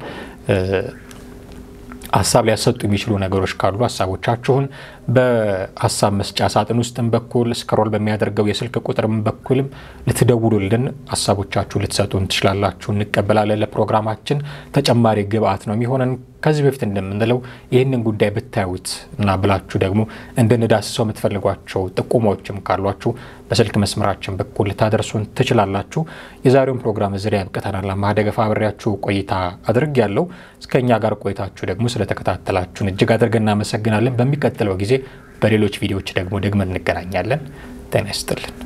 B: ሀሳብ ሊያሰጡ የሚችሉ ነገሮች ካሉ ሀሳቦቻችሁን በሀሳብ መስጫ ሳጥን ውስጥም በኩል ስክሮል በሚያደርገው የስልክ ቁጥርም በኩልም ልትደውሉልን ሀሳቦቻችሁ ልትሰጡን ትችላላችሁ። እንቀበላለን። ለፕሮግራማችን ተጨማሪ ግብአት ነው የሚሆነን። ከዚህ በፊት እንደምንለው ይህንን ጉዳይ ብታዩት እና ብላችሁ ደግሞ እንድንዳስሰው የምትፈልጓቸው ጥቁሞችም ካሏችሁ በስልክ መስመራችን በኩል ልታደርሱን ትችላላችሁ። የዛሬውን ፕሮግራም እዚህ ላይ ያብቅተናል። ማደገፋ አብሬያችሁ ቆይታ አድርግ ያለው እስከ እኛ ጋር ቆይታችሁ ደግሞ ስለተከታተላችሁን እጅግ አድርገን እናመሰግናለን። በሚቀጥለው ጊዜ በሌሎች ቪዲዮዎች ደግሞ ደግመን እንገናኛለን። ጤና ይስጥልን።